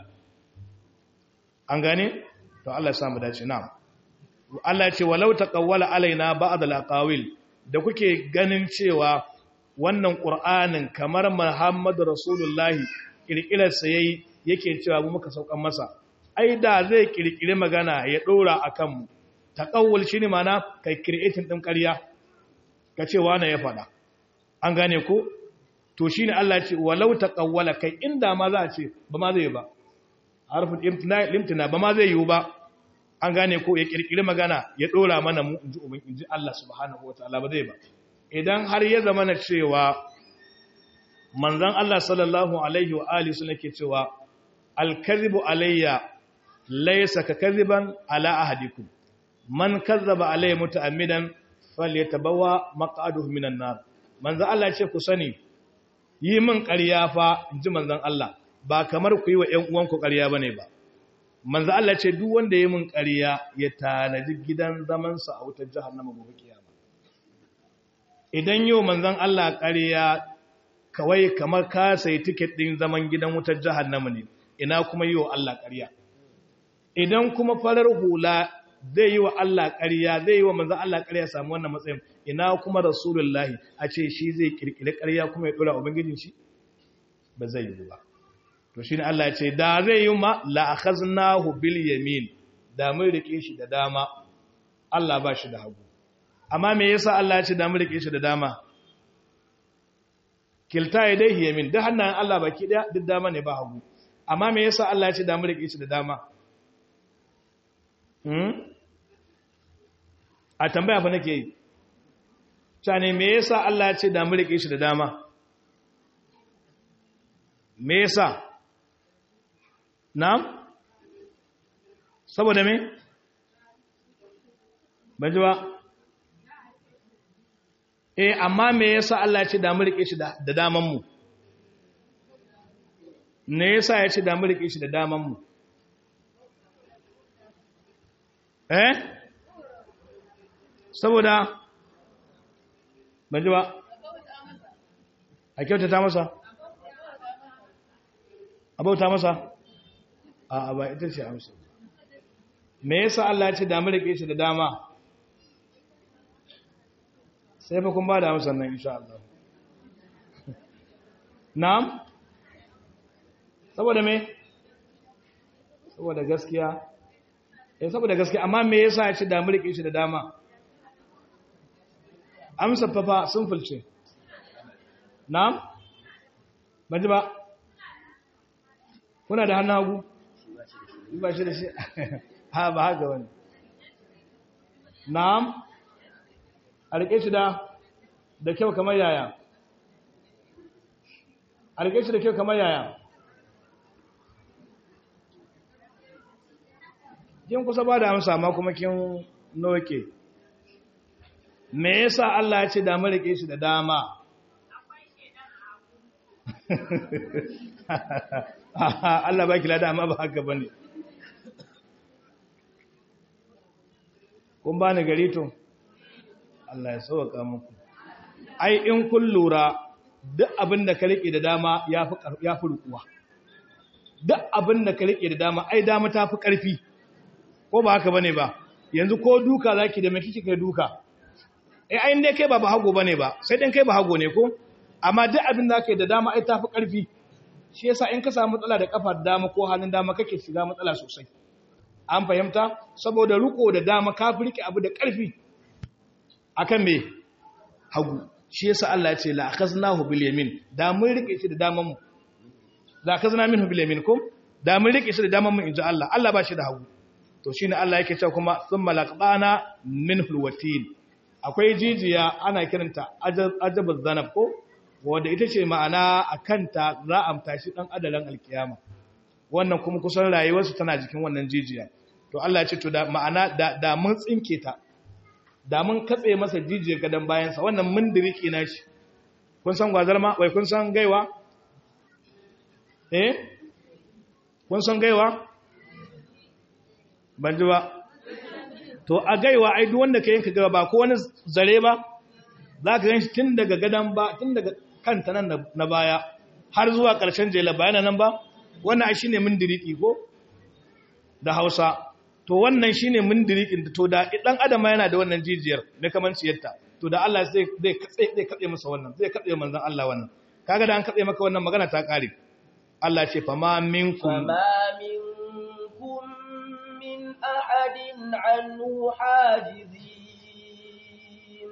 an gane to Allah ya samu dace na'am Allah ya ce walau taqawwala alaina ba'd al-aqawil da kuke ganin cewa wannan qur'anin kamar Muhammadu Rasulullahi kirkirar sa yayi yake cewa mu muka saukan masa ai da zai kirkire magana ya dora akan mu taqawwul shine mana kai creating din ƙarya ka ce wani ya faɗa an gane ko to shine Allah ya ce walau taqawwala kai inda ma za a ce ba ma zai ba harfin imtina limtina ba ma zai yiwu ba an gane ko ya kirkiri magana ya dora mana mu inji ubin inji Allah subhanahu wataala ba zai ba idan har ya zama na cewa manzon Allah sallallahu alaihi wa alihi sun yake cewa al-kadhibu alayya laysa ka kadhiban ala ahadikum man kazzaba alayya muta'ammidan falyatabawa maq'aduhu minan nar manzon Allah ce ku sani yi min ƙarya fa inji manzon Allah ba kamar ku yi wa ‘yan uwanku ƙarya ba ne ba. Manzo Allah ce duk wanda ya mun ƙarya ya tanaji gidan zamansa a wutar jahannama gobe kiyama. Idan yau manzon Allah ƙarya kawai kamar ka sai tiket ɗin zaman gidan wutar jahannama ne, ina kuma yi wa Allah ƙarya. Idan kuma farar hula zai yi wa Allah ƙarya, zai yi wa manzon Allah ƙarya samu wannan matsayin, ina kuma Rasulullahi a ce shi zai ƙirƙiri ƙarya kuma ya ɗora Ubangijin shi? Ba zai yi ba. to shine Allah ya ce da zai yi ma la akhaznahu bil yamin da mun rike shi da dama Allah ba shi da hagu amma me yasa Allah ya ce da mun rike shi da dama kilta yadayhi yamin da hannayen Allah baki daya duk dama ne ba hagu amma me yasa Allah ya ce da mun rike shi da dama hmm a tambaya fa nake yi ne me yasa Allah ya ce da mun rike shi da dama me yasa Na'am? Saboda me? Ban ji ba? Eh, amma me yasa Allah ya ce da mu rike shi da daman mu? Me yasa ya ce da mu rike shi da daman mu? Eh? Saboda Ban ji ba? A kyautata masa? A bauta masa? a ba ita ce amsa me yasa Allah ya ce da mu rike shi da dama sai fa kun ba da amsa nan insha Allah na'am saboda me saboda gaskiya eh saboda gaskiya amma me yasa ya ce da mu rike shi da dama amsa fa fa sun fulce na'am ban ji ba kuna da hannu hagu ba shi da shi ha ba haka wani na'am a rike shi da da kyau kamar yaya a rike shi da kyau kamar yaya kin kusa ba da amsa ma kuma kin noke me yasa Allah ya ce da mu rike shi da dama Allah ba ki lada amma ba haka bane kun bani gari to Allah ya sauka muku ai in kun lura duk abin da ka rike da dama yafi yafi rukuwa duk abin da ka rike da dama ai dama tafi karfi ko ba haka bane ba yanzu ko duka zaki da me kike kai duka eh ai dai kai ba ba hago bane ba sai dan kai ba hago ne ko amma duk abin da kai da dama ai tafi karfi shi yasa in ka samu matsala da kafar dama ko hannun dama kake shiga matsala sosai an fahimta saboda riko da dama ka rike abu da ƙarfi akan me hagu shi yasa Allah ya ce la akhaznahu bil yamin da mun rike shi da daman mu la akhazna minhu bil yamin kum da mun rike shi da daman mu inji Allah Allah ba shi da hagu to shine Allah yake cewa kuma thumma laqbana minhu alwatin akwai jijiya ana kiranta ajabuz zanab ko wanda ita ce ma'ana akanta za a amta shi dan adalan alkiyama wannan kuma kusan rayuwarsu tana jikin wannan jijiya to Allah ya ce to da ma'ana da, da mun tsinke ta da mun katse masa jijiyar gadan bayansa wannan mun diriki na shi kun san gwazar ma wai kun san gaiwa eh kun san gaiwa ban ji ba to a gaiwa ai duk wanda ka yanka gaba ba ko wani zare ba za ka gan shi tun daga gadan ba tun daga kanta nan na baya har zuwa ƙarshen jela bayana nan ba wannan shi ne mundiriki ko da hausa to wannan shi ne mundirikin to da ɗan adam yana da wannan jijiyar na kamanciyarta to da Allah zai katse masa wannan zai katse manzan Allah wannan kaga da an katse maka wannan magana ta ƙare Allah ce fama minkum فما منكم من أحد عنه حاجزين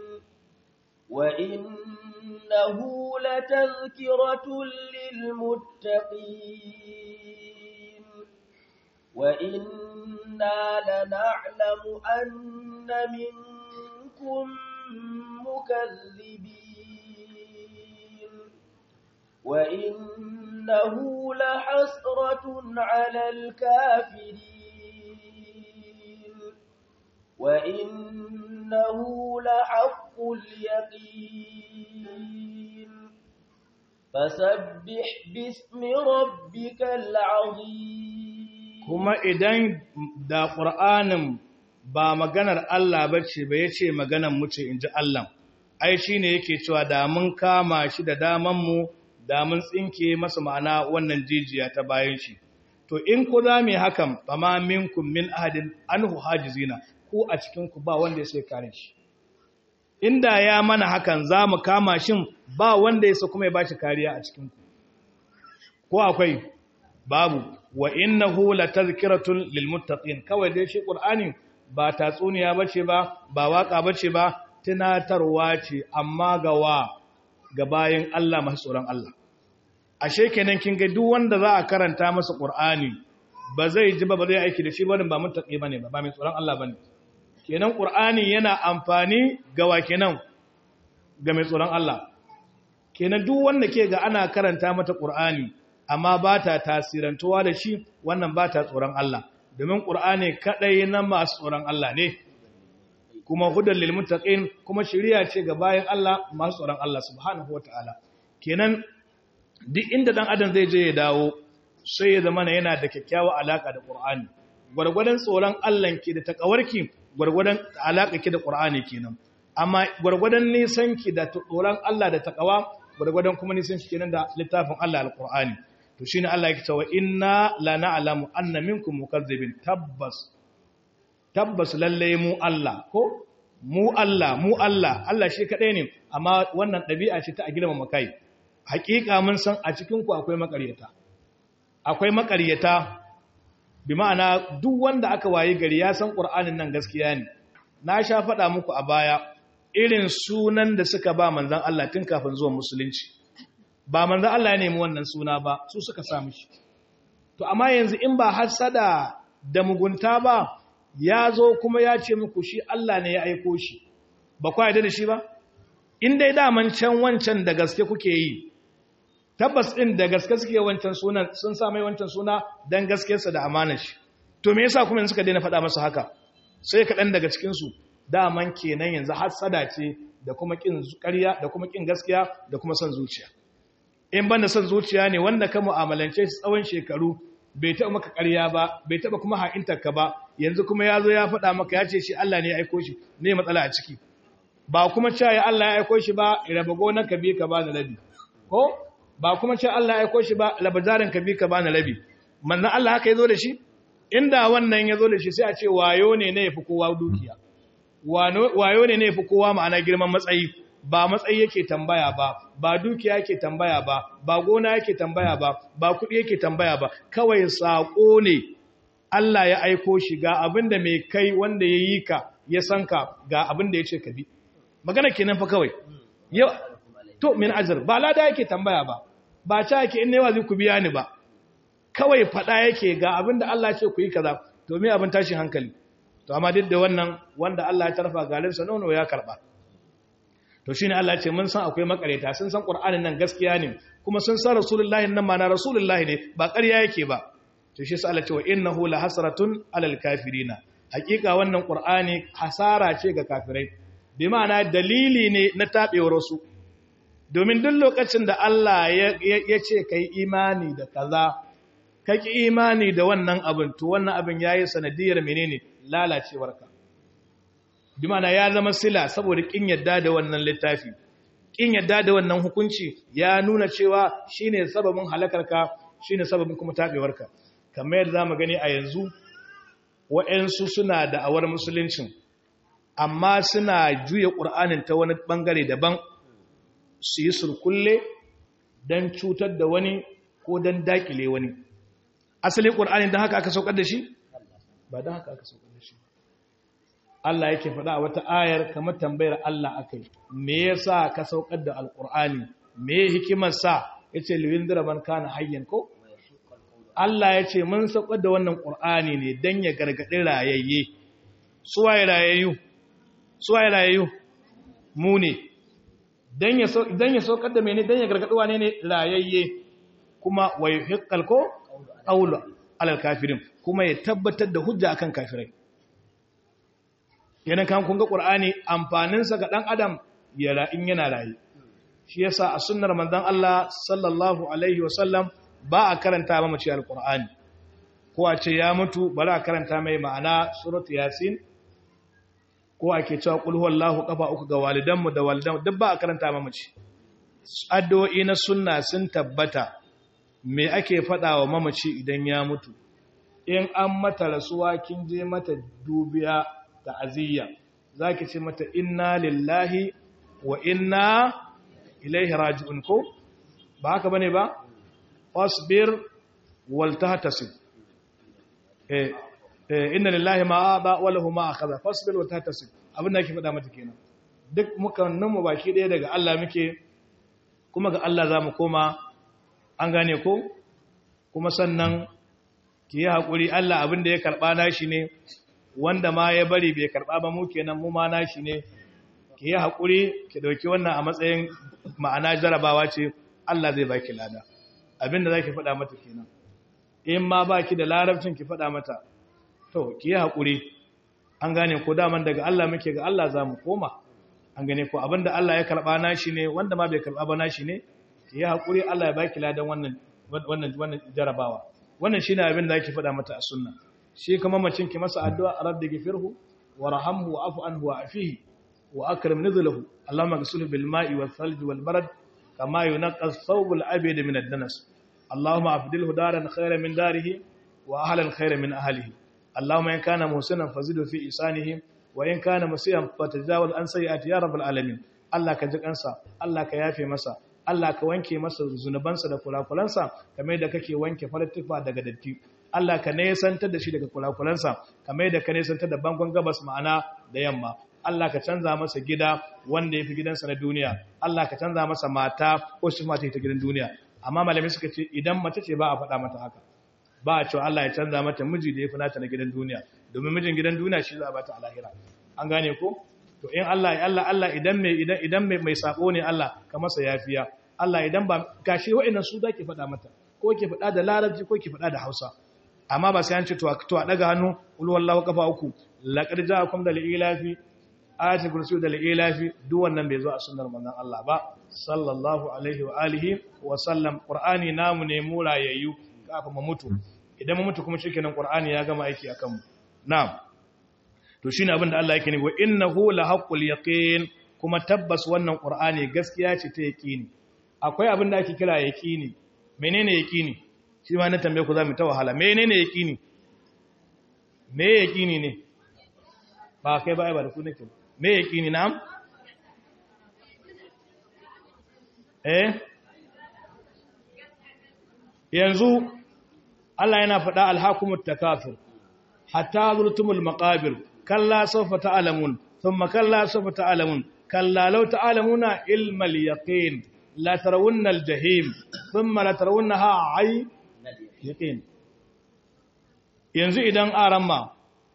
وإنه لتذكرة للمتقين وإنا لنعلم أن منكم مكذبين وإنه لحسرة على الكافرين وإنه لحق اليقين فسبح باسم ربك العظيم kuma idan da ƙur'anin ba maganar Allah ba ce ba ya ce maganar mu ce in ji Allah ai shi ne yake cewa da mun kama shi da damanmu da mun tsinke masa ma'ana wannan jijiya ta bayan shi to in ku za mu yi hakan ba ma minkum min ahadin anhu hajizina ku a cikin ku ba wanda ya sai kare shi inda ya mana hakan za mu kama shin ba wanda ya sa kuma ya ba shi kariya a cikin ku ko akwai babu wa innahu latazkiratun lilmuttaqin kawai dai shi qur'ani ba tatsuniya bace ba ba waka bace ba tunatarwa ce amma ga wa ga bayin Allah masu tsoron Allah ashe kenan kin ga duk wanda za a karanta masa qur'ani ba zai ji ba ba zai aiki da shi ba ba muttaqi bane ba ba mai tsoron Allah bane kenan qur'ani yana amfani ga wa kenan ga mai tsoron Allah kenan duk wanda ke ga ana karanta mata qur'ani amma ba ta tasirantuwa da shi wannan ba ta tsoron Allah domin ƙur'ani kaɗai na masu tsoron Allah ne kuma hudar lilmuttaqin kuma shiriya ce ga bayan Allah masu tsoron Allah subhanahu wataala kenan duk inda dan adam zai je ya dawo sai ya zama yana da kyakkyawa alaka da ƙur'ani gwargwadon tsoron Allah ke da takawarki gwargwadon alaka ki da ƙur'ani kenan amma gwargwadon nisan ki da tsoron Allah da takawa gwargwadon kuma nisan shi kenan da littafin Allah alqur'ani to shine Allah yake cewa inna la na'lamu anna minkum mukazzibin tabbas tabbas lalle mu Allah ko mu Allah mu Allah Allah shi kadai ne amma wannan dabi'a ce ta a girma makai hakika mun san a cikin ku akwai makaryata akwai makaryata bi ma'ana duk wanda aka waye gari ya san qur'anin nan gaskiya ne na sha faɗa muku a baya irin sunan da suka ba manzon Allah tun kafin zuwa musulunci ba manzan Allah ya nemi wannan suna ba su suka sami shi to amma yanzu in ba hasada da mugunta ba ya zo kuma ya ce muku shi Allah ne ya aiko shi ba kwa yadda da shi ba in dai daman can wancan da gaske kuke yi tabbas din da gaske suke wancan sunan sun sa mai wancan suna dan gaskiyarsa da amanar shi to me yasa kuma suka daina faɗa masa haka sai kaɗan daga cikin su daman kenan yanzu hasada ce da kuma kin ƙarya da kuma kin gaskiya da kuma son zuciya in banda son zuciya ne wanda ka mu'amalance shi tsawon shekaru bai taɓa maka ƙarya ba bai taɓa kuma ha'intarka ba yanzu kuma ya zo ya faɗa maka ya ce shi Allah ne ya aiko shi ne matsala a ciki ba kuma cewa ya Allah ya aiko shi ba raba gonar ka bi ka bani rabi ko ba kuma cewa Allah ya aiko shi ba raba jarin ka bi ka bani rabi manzon Allah haka ya zo da shi inda wannan ya zo da shi sai a ce wayo ne ne yafi kowa dukiya wayo ne ne yafi kowa ma'ana girman matsayi ba matsayi yake tambaya ba ba dukiya yake tambaya ba ba gona yake tambaya ba ba kuɗi yake tambaya ba kawai saƙo ne Allah ya aiko shi ga abin da mai kai wanda ya yi ka ya san ka ga abin da ya ce ka bi magana kenan fa kawai yau to min ajr ba lada yake tambaya ba ba ta yake in ne wazi ku biya ni ba kawai fada yake ga abinda Allah ya ce ku yi kaza to me abin tashin hankali to amma duk da wannan wanda Allah ya tarfa galinsa nono ya karba to shine Allah ya ce mun san akwai makareta sun san Qur'anin nan gaskiya ne kuma sun san Rasulullahi nan ma na Rasulullahi ne ba ƙarya yake ba to shi sai Allah ya ce wa innahu la hasratun alal kafirina hakika wannan Qur'ani hasara ce ga kafirai bi ma'ana dalili ne na tabewar su domin duk lokacin da Allah ya ce kai imani da kaza kaki imani da wannan abin to wannan abin yayi sanadiyar menene lalacewarka bi mana ya zama sila saboda kin yadda da wannan littafi kin yadda da wannan hukunci ya nuna cewa shine sababin halakarka shine sababin kuma tabewarka kamar yadda zamu gani a yanzu wa'ansu suna da awar musuluncin amma suna juya qur'anin ta wani bangare daban su yi surkulle dan cutar da wani ko dan dakile wani asalin qur'anin dan haka aka saukar da shi ba dan haka aka saukar da shi Allah yake faɗa a wata ayar kamar tambayar Allah akai me yasa ka saukar da alqur'ani me hikimar sa yace liwindira man kana hayyan ko Allah yace mun saukar da wannan qur'ani ne dan ya gargadi rayayye suwaye rayayyu suwaye rayayyu mu ne dan ya dan ya saukar da mene dan ya gargadi wane ne rayayye kuma wayuhiqqal ko qawlu alal kafirin kuma ya tabbatar da hujja akan kafirai yana kan kun ga qur'ani amfaninsa ga dan adam ya in yana rayi shi yasa a sunnar manzon Allah sallallahu alaihi wasallam ba a karanta ba mace alqur'ani ko a ce ya mutu bari a karanta mai ma'ana surat yasin ko ake cewa qul huwallahu kafa uku ga walidanmu da walidan duk ba a karanta ba mace addu'o'i na sunna sun tabbata me ake faɗa wa mamaci idan ya mutu in an mata rasuwa kin je mata dubiya da aziyya zaki ce mata inna lillahi wa inna ilaihi raji'un ko ba haka bane ba wasbir wal tahtasib eh eh inna lillahi ma aba wa lahu ma akhadha fasbir wal tahtasib abin da ake faɗa mata kenan duk muka nan mu baki ɗaya daga Allah muke kuma ga Allah zamu koma an gane ko kuma sannan ki yi haƙuri Allah abin da ya karɓa nashi ne wanda ma ya bari bai karɓa ba mu kenan mu ma nashi ne ki yi haƙuri ki ɗauki wannan a matsayin ma'ana jarabawa ce Allah zai baki lada abin da za ki faɗa mata kenan in ma ba ki da larabcin ki faɗa mata to ki yi haƙuri an gane ko daman daga Allah muke ga Allah za mu koma an gane ko abin da Allah ya karɓa nashi ne wanda ma bai karɓa ba nashi ne ki yi haƙuri Allah ya baki ladan wannan wannan wannan jarabawa wannan shine abin da ake faɗa mata a sunna shi kuma macin ki masa addu'a rabbi ghfirhu warhamhu wa'fu anhu wa'fihi wa akrim nuzlahu allahumma ghsilhu bil ma'i wal thalj wal barad kama yunqqa ath-thawb al abyad min ad-danas allahumma afdilhu daran khayran min darihi wa ahlan khayran min ahlihi allahumma in kana muhsinan fazidhu fi isanihi wa in kana musian fatajawaz an sayyi'ati ya rabbal alamin allah ka ji kansa allah ka yafe masa Allah ka wanke masa zunubansa da kulakulansa kamar da kake wanke farattufa daga datti Allah ka nesantar da shi daga kulakulansa kamar da ka nesantar da bangon gabas ma'ana da yamma Allah ka canza masa gida wanda ya fi gidansa na duniya Allah ka canza masa mata ko shi mata ta gidan duniya amma malamai suka ce idan mace ce ba a faɗa mata haka ba a cewa Allah ya canza mata miji da ya fi nata na gidan duniya domin mijin gidan duniya shi za a bata a lahira an gane ko to in Allah Allah Allah idan mai idan idan mai mai sako ne Allah ka masa yafiya Allah idan ba gashi wa'annan su zaki faɗa mata ko ke faɗa da larabci ko ke faɗa da Hausa amma ba sai an ce to to a daga hannu ul wallahu kafa uku laqad ja'akum dal ilafi ayati kursi dal ilafi duk wannan bai zo a sunnar manzon Allah ba sallallahu alaihi wa alihi wa sallam qur'ani namu ne mu rayayyu kafin mu mutu idan mu mutu kuma shikenan qur'ani ya gama aiki akan mu na'am to shine abin da Allah yake ne wa innahu la haqqul yaqin kuma tabbas wannan qur'ani gaskiya ce ta yaqini akwai abin da ake kira yaqini menene yaqini shi ma na tambaye ku za mu ta wahala menene yaqini me yaqini ne ba kai ba ai ba da ku nake me yaqini na'am eh yanzu Allah yana faɗa alhakumut takafir hatta zurtumul maqabir kalla sawfa ta'lamun thumma kalla sawfa ta'lamun kalla law ta'lamuna ilmal yaqin la tarawunna al-jahim thumma la tarawunnaha ay yaqin yanzu idan aramma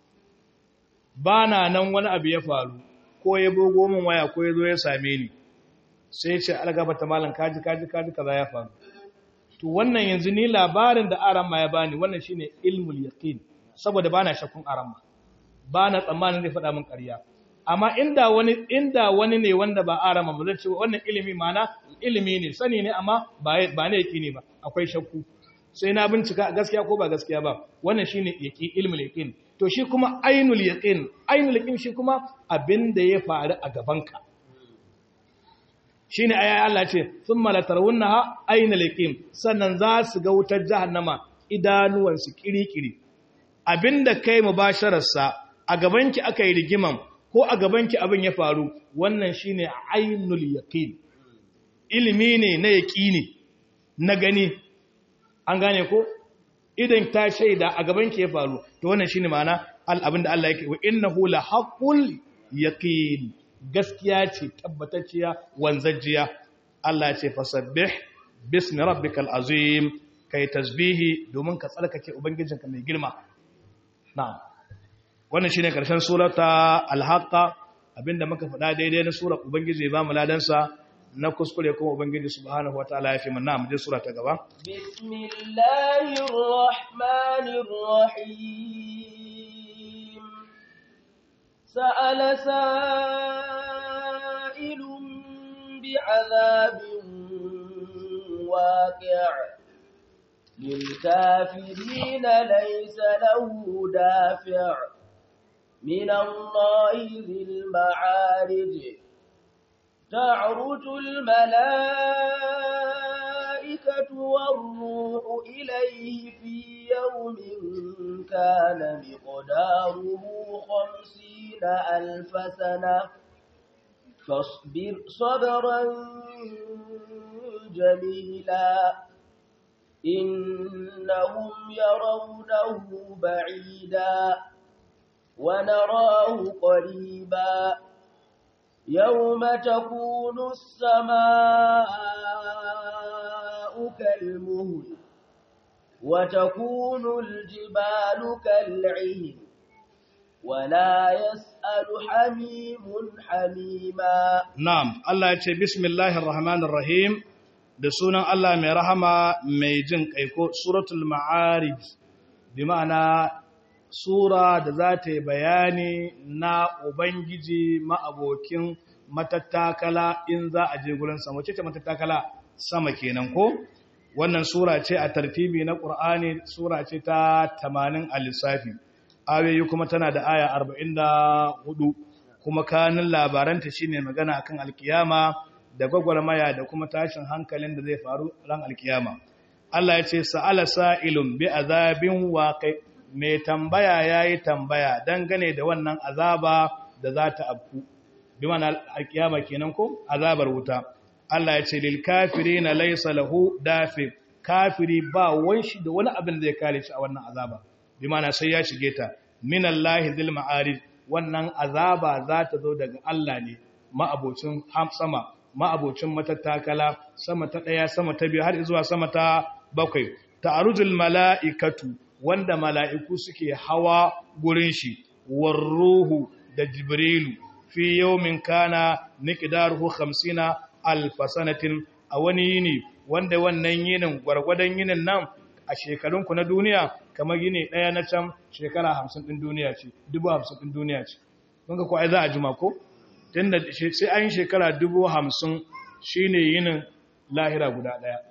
bana nan wani abu ya faru ko ya bogo min waya ko ya zo ya same ni sai ce algaba ta malam kaji kaji kaji kaza ya faru to wannan yanzu ni labarin da aramma ya bani wannan shine ilmul yaqin saboda bana shakkun aramma bana tsammanin zai faɗa min ƙarya amma inda wani inda wani ne wanda ba aramma ba zai ce wannan ilimi mana ilimi ne sani ne amma ba ba ne yaqini ba akwai shakku sai na bincika gaskiya ko ba gaskiya ba wannan shine yaqi ilmul yaqin to shi kuma ainul yaqin ainul yaqin shi kuma abinda ya faru a gabanka shine aya Allah ce thumma la tarawunnaha ainul yaqin sannan za su ga wutar jahannama idanuwan su kirikiri abinda kai mubasharar sa a gabanki aka yi rigiman ko a gabanki abin ya faru wannan shine ainul yaqin ilimi ne na yaqini na gani an gane ko idan ta shaida a gaban ke ya faru to wannan shine ma'ana abin da Allah yake wa innahu la haqqul yaqin gaskiya ce tabbatacciya wanzajjiya Allah ya ce fasabbih bismi rabbikal azim kai tasbihi domin ka tsarkake ubangijinka mai girma na'am wannan shine karshen surata al-haqqa abinda muka faɗa daidai na surar ubangiji ya ba mu ladansa na kuskure kuma ubangiji subhanahu wataala ya fi manna mu je sura ta gaba bismillahir rahmanir rahim sa'ala sa'ilun bi'adabin waqi' للكافرين ليس له دافع من الله ذي المعارج تعرج الملائكة والروح إليه في يوم كان مقداره خمسين ألف سنة فاصبر صبرا جميلا إنهم يرونه بعيدا ونراه قريبا يوم تكون السماء كالمهل وتكون الجبال كالعهن ولا يسأل حميم حميما نعم الله يقول بسم الله الرحمن الرحيم da sunan Allah mai rahama mai jin kaiko suratul ma'arij bi ma'ana sura da za ta yi bayani na ubangiji ma'abokin matattakala in za a je gurin sama ce matattakala sama kenan ko wannan sura ce a tartibi na ƙur'ani sura ce ta 80 a lissafi ayoyi kuma tana da aya 44 kuma kanin labaranta shine magana akan alkiyama da gwagwarmaya da kuma tashin hankalin da zai faru ran alkiyama Allah ya ce sa'ala sa'ilun bi azabin waqi mai tambaya yayi tambaya dangane da wannan azaba da za ta afku bi mana alkiyama kenan ko azabar wuta Allah ya ce lil kafirina laysa lahu dafi kafiri ba wanshi da wani abin da zai kare shi a wannan azaba bi mana sai ya shige ta minallahi zil ma'arij wannan azaba za ta zo daga Allah ne ma'abocin sama ma'abocin matattakala sama ta ɗaya sama ta biyu har zuwa sama ta bakwai ta'arujul mala'ikatu wanda mala'iku suke hawa gurin shi warruhu da jibrilu fi yawmin kana miqdaruhu 50 alf sanatin a wani yini wanda wannan yinin gwargwadon yinin nan a shekarunku na duniya kamar yini ɗaya na can shekara 50 ɗin duniya ce 50 ɗin duniya ce kun ga ko ai za a jima ko tunda sai an shekara dubu hamsin shi ne yinin lahira guda ɗaya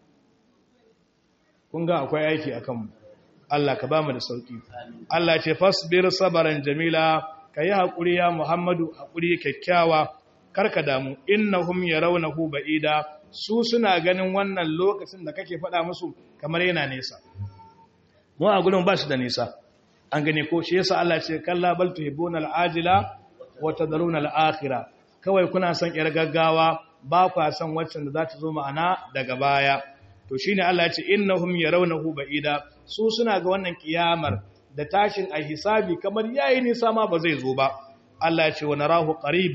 kun ga akwai aiki a kanmu Allah ka ba mu da sauƙi Allah ce fasbir sabaran jamila ka yi haƙuri ya muhammadu haƙuri kyakkyawa karka damu innahum yarawnahu ba'ida su suna ganin wannan lokacin da kake faɗa musu kamar yana nesa mu a gurin ba shi da nisa an gane ko shi yasa Allah ce kalla bal tuhibbuna al'ajila wata daruna al'akira kawai kuna son ‘yar gaggawa ba kwa son waccan da za ta zo ma'ana daga baya to shi ne Allah ce innahum ya raunahu ba'ida su suna ga wannan kiyamar da tashin a hisabi kamar yayi nisa ma ba zai zo ba Allah ce wa narahu qariban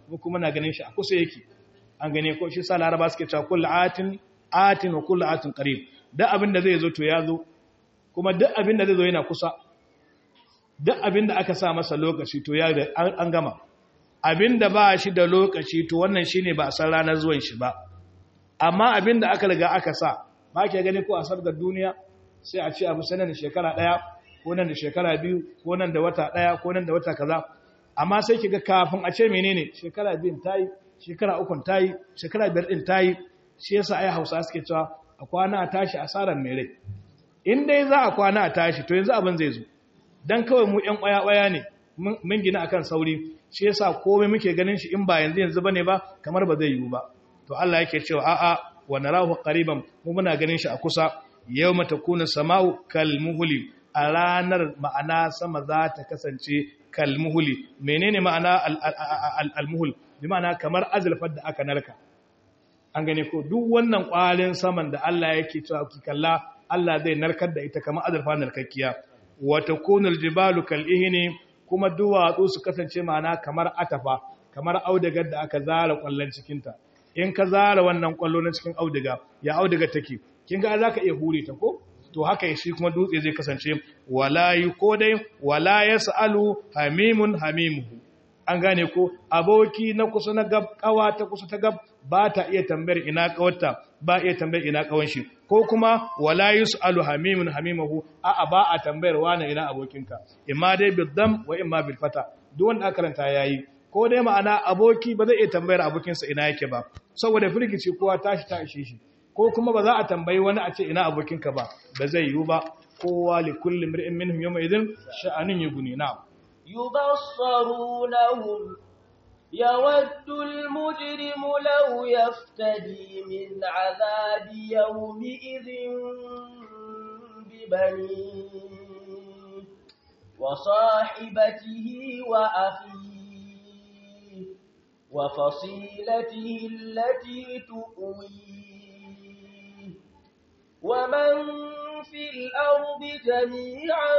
mu kuma na ganin shi a kusa yake an gane ko shi sa laraba suke cewa kullu atin atin wa kullu atin qarib duk abin da zai zo to ya zo kuma duk abin da zai zo yana kusa duk abin da aka sa masa lokaci to ya an gama abin da ba shi da lokaci to wannan shine ba a san ranar zuwan shi ba amma abin da aka riga aka sa ba ke gani ko a sabgar duniya sai a ce abu sanar da shekara ɗaya ko nan da shekara biyu ko nan da wata ɗaya ko nan da wata kaza amma sai ki ga kafin a ce menene shekara biyun ta yi shekara ukun ta yi shekara biyar ɗin ta yi shi yasa ai hausa suke cewa a kwana a tashi asarar mai rai in dai za a kwana a tashi to yanzu abin zai zo dan kawai mu ƴan ƙwaya-ƙwaya ne mun gina akan sauri shi yasa komai muke ganin shi in ba yanzu yanzu bane ba kamar ba zai yiwu ba to Allah yake cewa a'a wa narahu qariban mu muna ganin shi a kusa yawma takunu samau kalmuhli a ranar ma'ana sama za ta kasance kalmuhli menene ma'ana almuhul bi ma'ana kamar azlfar da aka narka an gane ko duk wannan kwalin saman da Allah yake cewa ki kalla Allah zai narkar da ita kamar azlfa narkakkiya wa takunul jibalu kalihni kuma duwatsu su kasance ma'ana kamar atafa kamar audigar da aka zara kwallon cikinta in ka zara wannan kwallo na cikin audiga ya audiga take kin ga zaka iya hure ta ko to haka shi kuma dutse zai kasance wala ko dai wala yasalu hamimun hamimuhu an gane ko aboki na kusa na gab kawa ta kusa ta gab ba ta iya tambayar ina kawarta ba iya tambayar ina kawan shi ko kuma wala yusalu hamimun hamimuhu a a ba a tambayar wani ina abokinka imma dai biddam wa imma bil fata duk wanda aka karanta yayi ko dai ma'ana aboki ba zai iya tambayar abokinsa ina yake ba saboda firgici kowa tashi ta ishe shi ko kuma ba za a tambayi wani a ce ina abokinka ba ba zai yiwu ba kowa li kulli mir'in minhum yawma idhin sha'anin yughni na يبصرونهم يود المجرم لو يفتدي من عذاب يومئذ ببنيه وصاحبته وأخيه وفصيلته التي تؤويه ومن في الأرض جميعا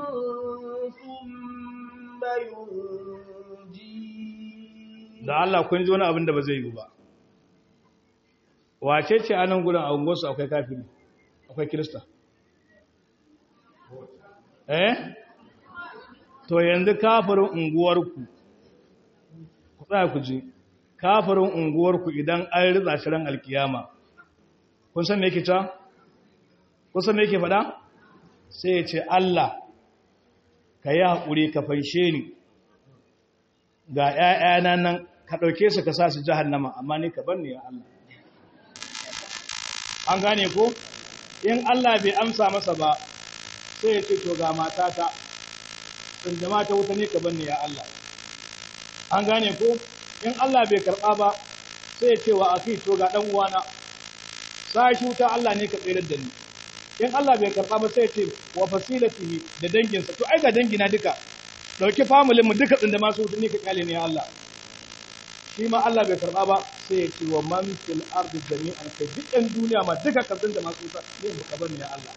ثم ينجيه da Allah kun ji wani abin da ba zai yi ba wace ce anan gurin a unguwarsu akwai kafiri akwai kirista eh to yanzu kafirin unguwarku ku tsaya ku ji kafirin unguwarku idan an ritsa shi ran alkiyama kun san me yake ta kun san me yake faɗa sai ya ce Allah ka yi haƙuri ka fanshe ni ga ‘ya'yana nan ka ɗauke su ka sa su jahannama amma ni ka bar ni ya Allah an gane ko in Allah bai amsa masa ba sai ya ce to ga matata in jama ta wuta ne ka bar ni ya Allah an gane ko in Allah bai karɓa ba sai ya ce wa aki to ga ɗan uwana sashi wuta Allah ne ka tsirar da ni in Allah bai karɓa ba sai ya ce wa fasilatihi da danginsa to ai ga dangina duka dauki familin mu duka tsinda masu wuta ne ka kyale ne ya Allah shi ma Allah bai karɓa ba sai ya ce wa man fil ardi jami'an kai duk ɗan duniya ma duka ka tsinda masu wuta ne ka bar ni ya Allah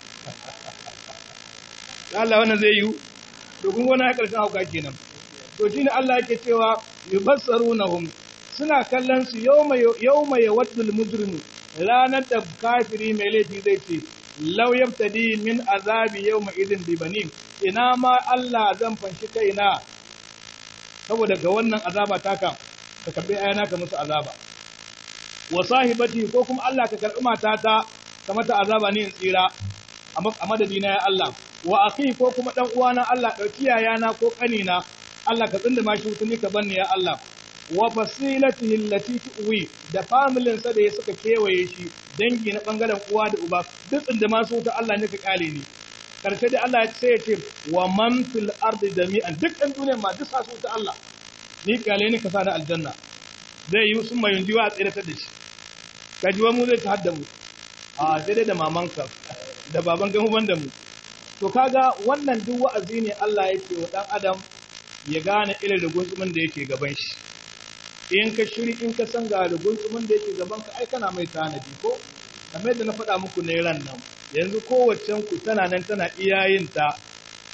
ya Allah wannan zai yi to kun gona ya karshen hauka kenan to shine Allah yake cewa yubassarunahum suna kallon su yawma yawma yawaddul mujrimu ranar da kafiri mai laifi zai ce law yaftadi min azabi yawma idin bi banin ina ma Allah zan fanshi kaina saboda ga wannan azaba taka ka karbi ayana ka musu azaba wa sahibati ko kuma Allah ka karbi matata ka mata azaba ne in tsira a madadina ya Allah wa akhi ko kuma dan uwana Allah dauki yayana ko kanina Allah ka tsinda mashi wutuni ka banni ya Allah wa fasilatihi allati tuwi da familin sa da ya suka kewaye shi dangi na bangaren uwa da uba duk tsinda masu wuta Allah ne ka kale ni karshe da Allah sai ya ce wa man fil ardi jami'an duk ɗan duniya ma duk sa su ta Allah ni kale ni ka sa na aljanna zai yi sun mai yunjiwa a tsiratar da shi kajiwa mu zai ta hadda mu a sai dai da mamanka da baban gamu ban da mu to kaga wannan duk wa'azi ne Allah yake wa dan adam ya gane irin rugunsumin da yake gaban shi in ka shiri in ka san ga rugunsumin da yake gaban ka ai kana mai tanadi ko kamar da na faɗa muku ne ran nan yanzu kowaccen ku tana nan tana iyayin ta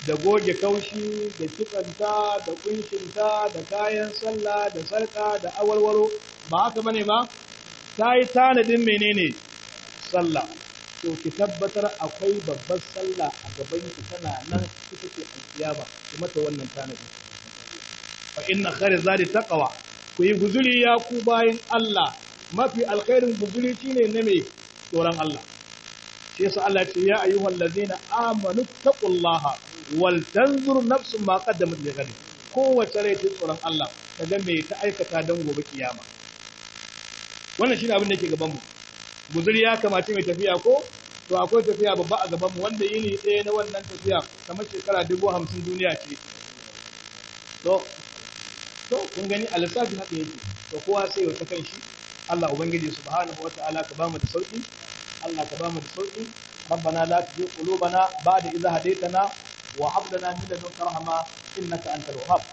da goge kaushi da kitsanta da kunshinta da kayan sallah da sarka da awarwaro ba haka bane ba ta yi tanadin menene sallah to ki tabbatar akwai babbar sallah a gaban ki tana nan ita ce alkiyama kuma ta wannan tanadin fa inna khairu zadi taqwa ku yi guzuri ya ku bayin Allah mafi alkhairin guzuri shine na me tsoron Allah shi yasa Allah ce ya ayyuhal ladina amanu taqullaha wal tanzur nafsun ma qaddamat li ghad kowace rai ta tsoron Allah ta ga me ta aikata dan gobe kiyama wannan shine abin da yake gaban mu guzuri ya kamace mai tafiya ko to akwai tafiya babba a gaban mu wanda yini ɗaya na wannan tafiya kamar shekara dubu hamsin duniya ce to to kun gani a lissafi haka yake to kowa sai ya ta kan shi Allah ubangiji subhanahu wataala ka bamu da sauki Allah ka bamu da sauki ربنا لا تزغ قلوبنا بعد إذا هديتنا وهب لنا من لدنك رحمة إنك أنت الوهاب